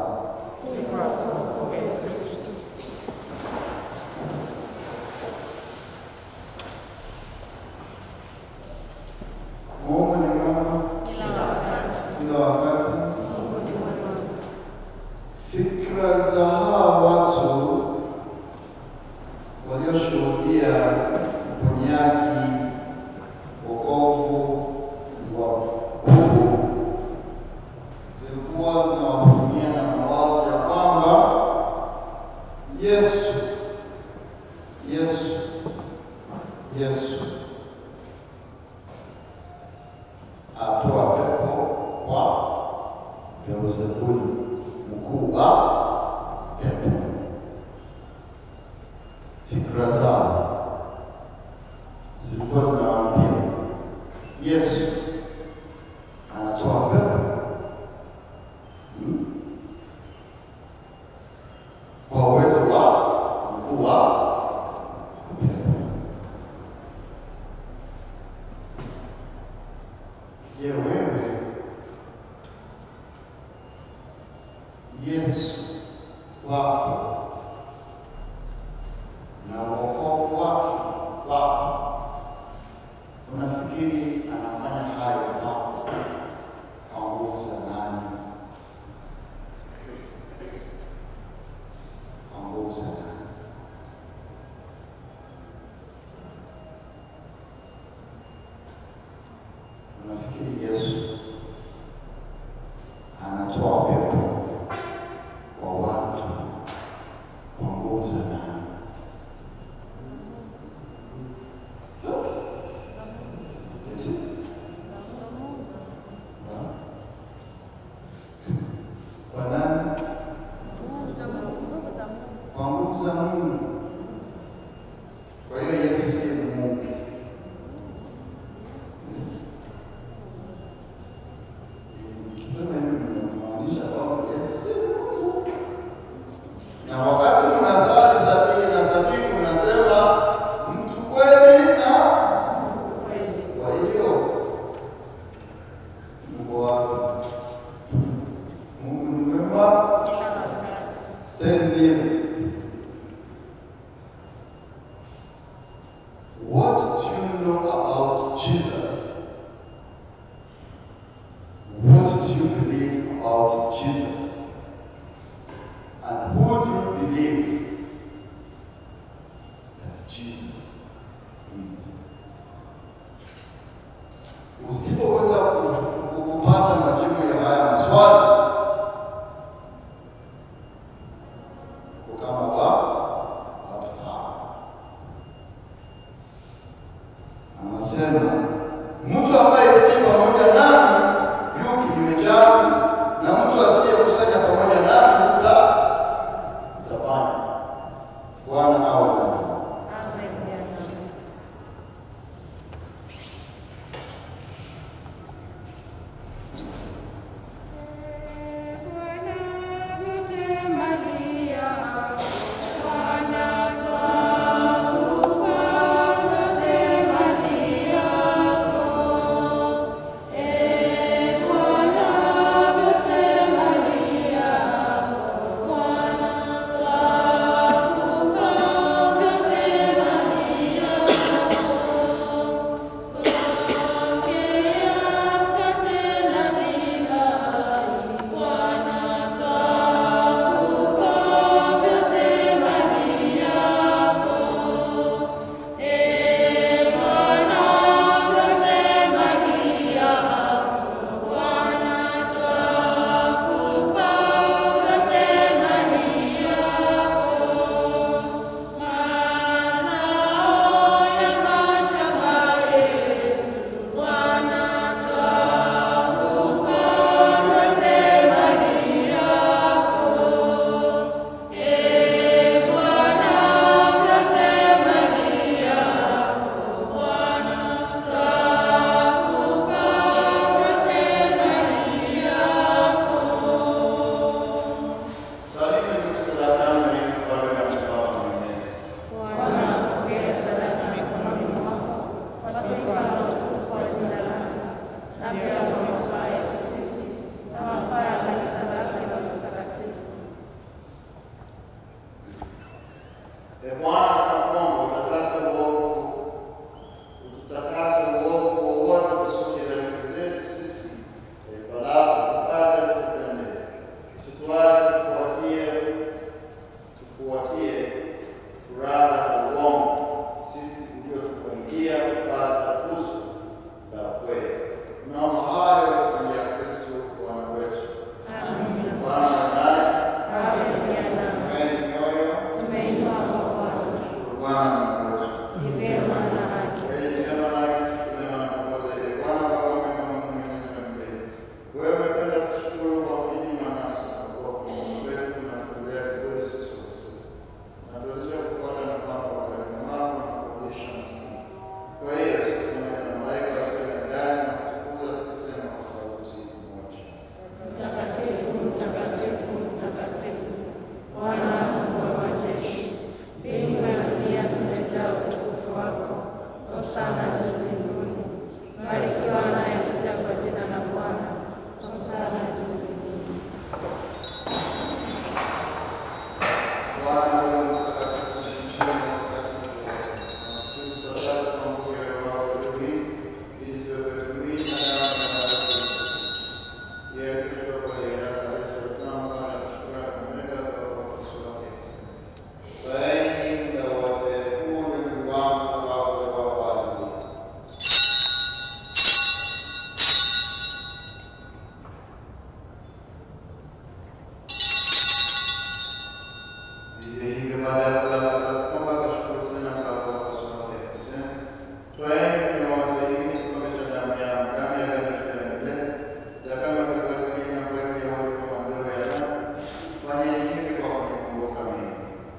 Mungu ni mwema kila wakati. Fikra za hawa watu walioshuhudia uponyaji, wokovu wa bubu zilikuwa zinawahudumia na mawazo ya kwamba Yesu, Yesu, Yesu atoa pepo kwa Beelzebuli, mkuu wa pepo. Fikra zao zilikuwa zinawaambia Yesu anatoa pepo hmm? kwa uwezo wa mkuu wa pepo. Je, wewe Yesu wako na wokovu wake wako, unafikiri anafanya hayo kwako kwa nguvu za nani? Kwa nguvu za nani? Unafikiri Yesu anatoa pepo kwa watu kwa nguvu za nani? Eti? Ha? Kwa nani? Kwa nguvu za Mungu. Kwa hiyo Yesu si Mungu. Nikisema hivi ninamaanisha kwamba Yesu si Mungu. Na wakati tunasali sabini na sabini unasema mtu kweli na kwa hiyo Mungu wako Mungu ni mwema tena. What do you know about Jesus? What do you believe about Jesus? And who do you believe that Jesus is? Usipoweza ku- kupata majibu ya haya maswali, uko kama wa watu hawa. E Bwana, tunakuomba utakase uovu, ututakase uovu wowote kusudi dhambi zetu sisi taifa lako tupate kukupendeza. Usituache tufuatie tufuatie furaha za uongo, sisi uliotupangia kupata tuzo la kweli. Tunaomba hayo kwa njia ya Kristo Bwana wetu. Bwana wa naye mweni mioyo, shukuru Bwana Mungu wetu. Kweli ni vyema na haki kushukuliwa na kuongoza ile Bwana Baba mwema Mungu mwenyezi wa milele. Wewe umependa kushukuru kwa kujinyima nasi na kwa kuumba wetu na kutulea kiburi sisi wakosefu. Na tuwezesha kufuata mfano wa ukarimu wako na kukurudisha maskini. Kwa hiyo sisi pamoja na malaika wasio na idadi na kutukuza tukisema kwa sauti moja. Mtakatifu, mtakatifu, mtakatifu, Bwana Mungu wa majeshi, mbingu na dunia zimejaa utukufu wako. Hosana juu mbinguni. Barikiwa anayekuja kwa jina la Bwana. Hosana juu mbinguni. Bwana wewe mtakatifu chemchemi ya utakatifu wote. Na sisi sasa kwa nguvu ya Roho wako juu hizi, ili ziwe kwetu mwili na damu ya Bwana wetu Yesu Kristo. Yeye kutoka kwa yeye akaleta utamu baada ya shukrani kumega kwa wafuasi wake akisema, Vaeni muda wote, huu ni mwili wangu utakaotolewa kwa ajili yenu. Vivyo hivyo baada ya kula akaomba akashukuru tena kwa wafuasi wake akisema, Twaeni mnywe wote, hii ni kikombe cha damu yangu, damu ya agano jipya la milele, itakayomwagika kwa ajili yenu na kwa ajili ya wote kwa maondoleo ya dhambi. Fanyeni hivi kwa kunikumbuka mimi.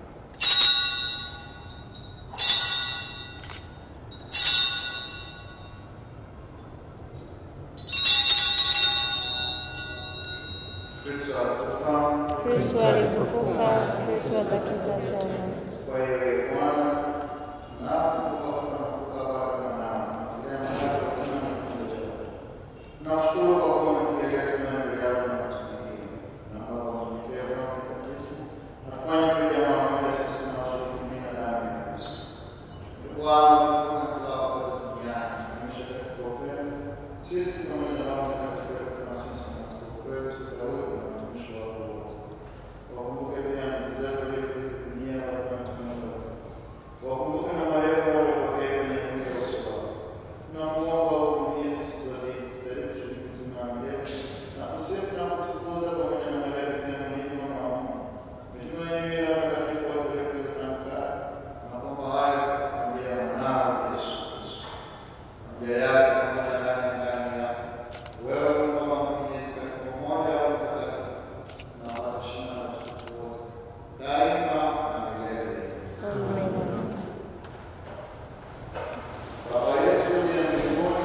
Kristo alikufa Kristo alifufuka, Kristo atakuja tena. Kwa hiyo ee Bwana, tunapokumbuka kufa na kufufuka kwake mwanao, tunatolea matendo ya uzima na kitendo cha wote. Tunashukuru kwa kuwa umetujalia tena mbele yako na kutumikia. Naomba kwa unyenyekevu na utakatifu, nafanya kwa jamaa moja sisi tunaoshiriki na damu ya Kristo. Ee Bwana, kumbuka silaha kote duniani, tumisha katika upendo. Sisi pamoja na Roho Mtakatifu wetu Francisco na askofu wetu Daudi na watumishi wako wote. Wakumbuke pia ndugu zetu waliofariki dunia wakiwa wanatumia hofu. Wakumbuke na marehemu waliopokea kwenye mwili wa uso wako. Tunakuomba utuhurumie sisi sote ili tustahili kushiriki uzima wa milele na kusifu na kutukuza pamoja na malaika na muhimu na wa Mungu. Mitume wenyewe na watakatifu wapeleke kutamka na kwamba hayo kwa njia ya mwanao Yesu Kristo. Kwa njia yake pamoja naye ndani yako. Wewe Mungu Baba mwenyezi katika umoja wa Mtakatifu na watashina na utukufu wote daima na milele. Amina. Baba yetu uliye mbinguni,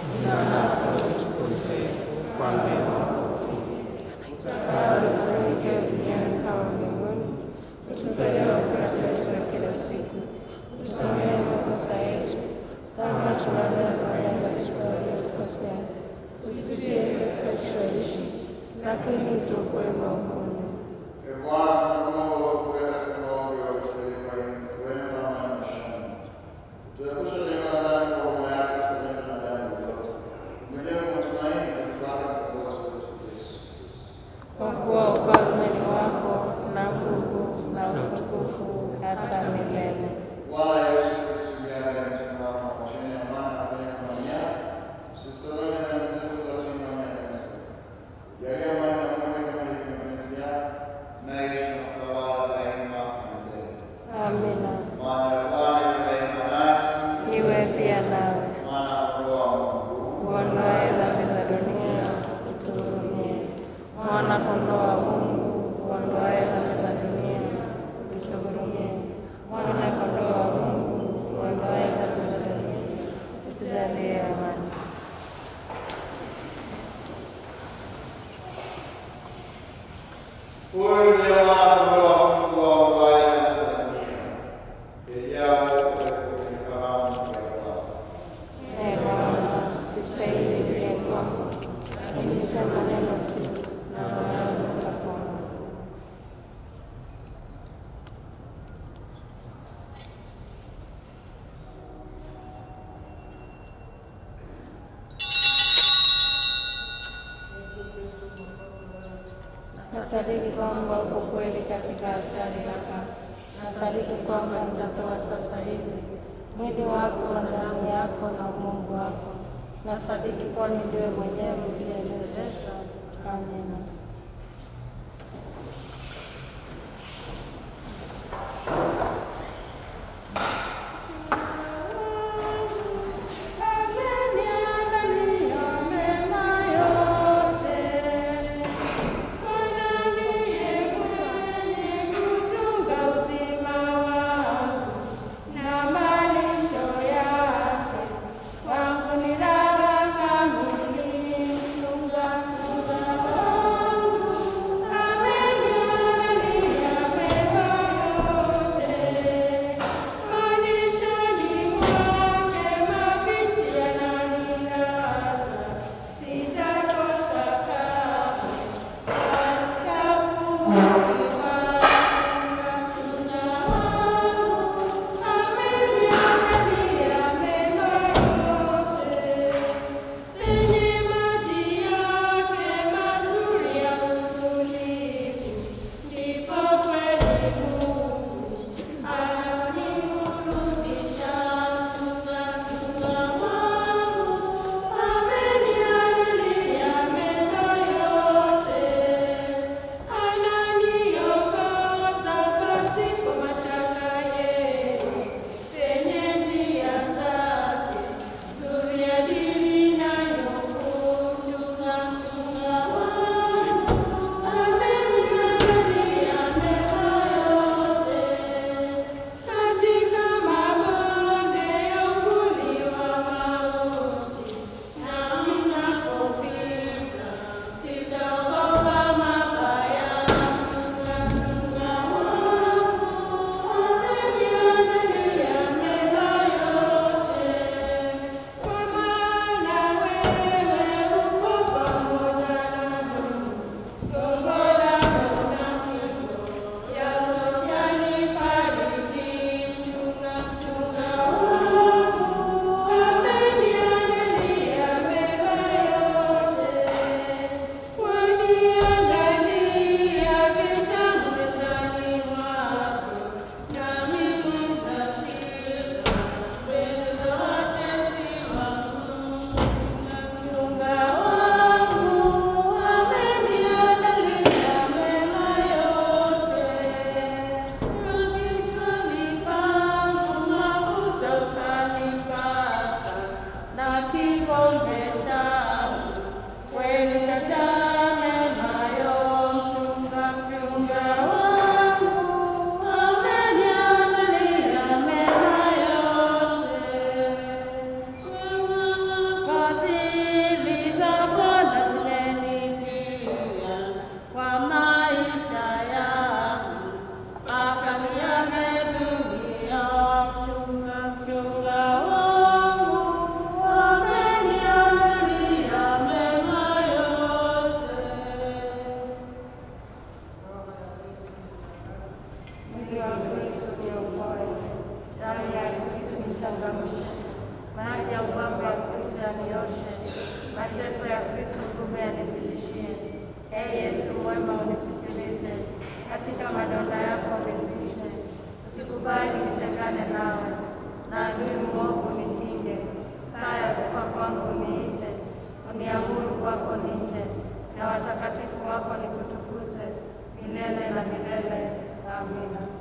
Utakao lifanyike duniani kama mbinguni. Utupe leo mkate wetu wa kila siku. Usamehe makosa yetu kama tunavyosamehe na sisi waliotukosea. Usitie katika kishawishi, lakini tuokoe maovuni. Ee Bwana, tunakuomba utuokoe katika maovu ya Waisraeli kwa wema, amani na shangwe. Tuepushe daima na dhambi kwa huruma yako, tusilete na dhambi lolote. Mwenyewe kwa matumaini na kupata mkombozi wetu Yesu Kristo. Kwa kuwa ufalme ni wako na nguvu na utukufu hata milele. Bwana Yesu Kristo, uliaga mitume wako na kuacheni amani na upendo na amani. Usisahau dhambi zetu za tuimani ya kanisa. Jalia amani na upendo kama ilivyo mapenzi Nasadiki kwamba uko kweli katika altari yako. Nasadiki kwamba nitapewa sasa hivi mwili wako na damu yako na umungu wako. Nasadiki kwani ndiwe mwenyewe ulielezeza. Amina. Mwili wa Kristo niokoe, damu ya Kristo nichangamshe, maji ya upako wa Kristo yanioshe, mateso ya Kristo nguvu yanizidishie. Ee Yesu mwema, unisikilize, katika madonda yako unifiche, usikubali nitengane nawe, na adui mwovu nikinge, saa ya kufa kwangu niite, uniamuru kwako nije, na watakatifu wako nikutukuze milele na milele. Amina.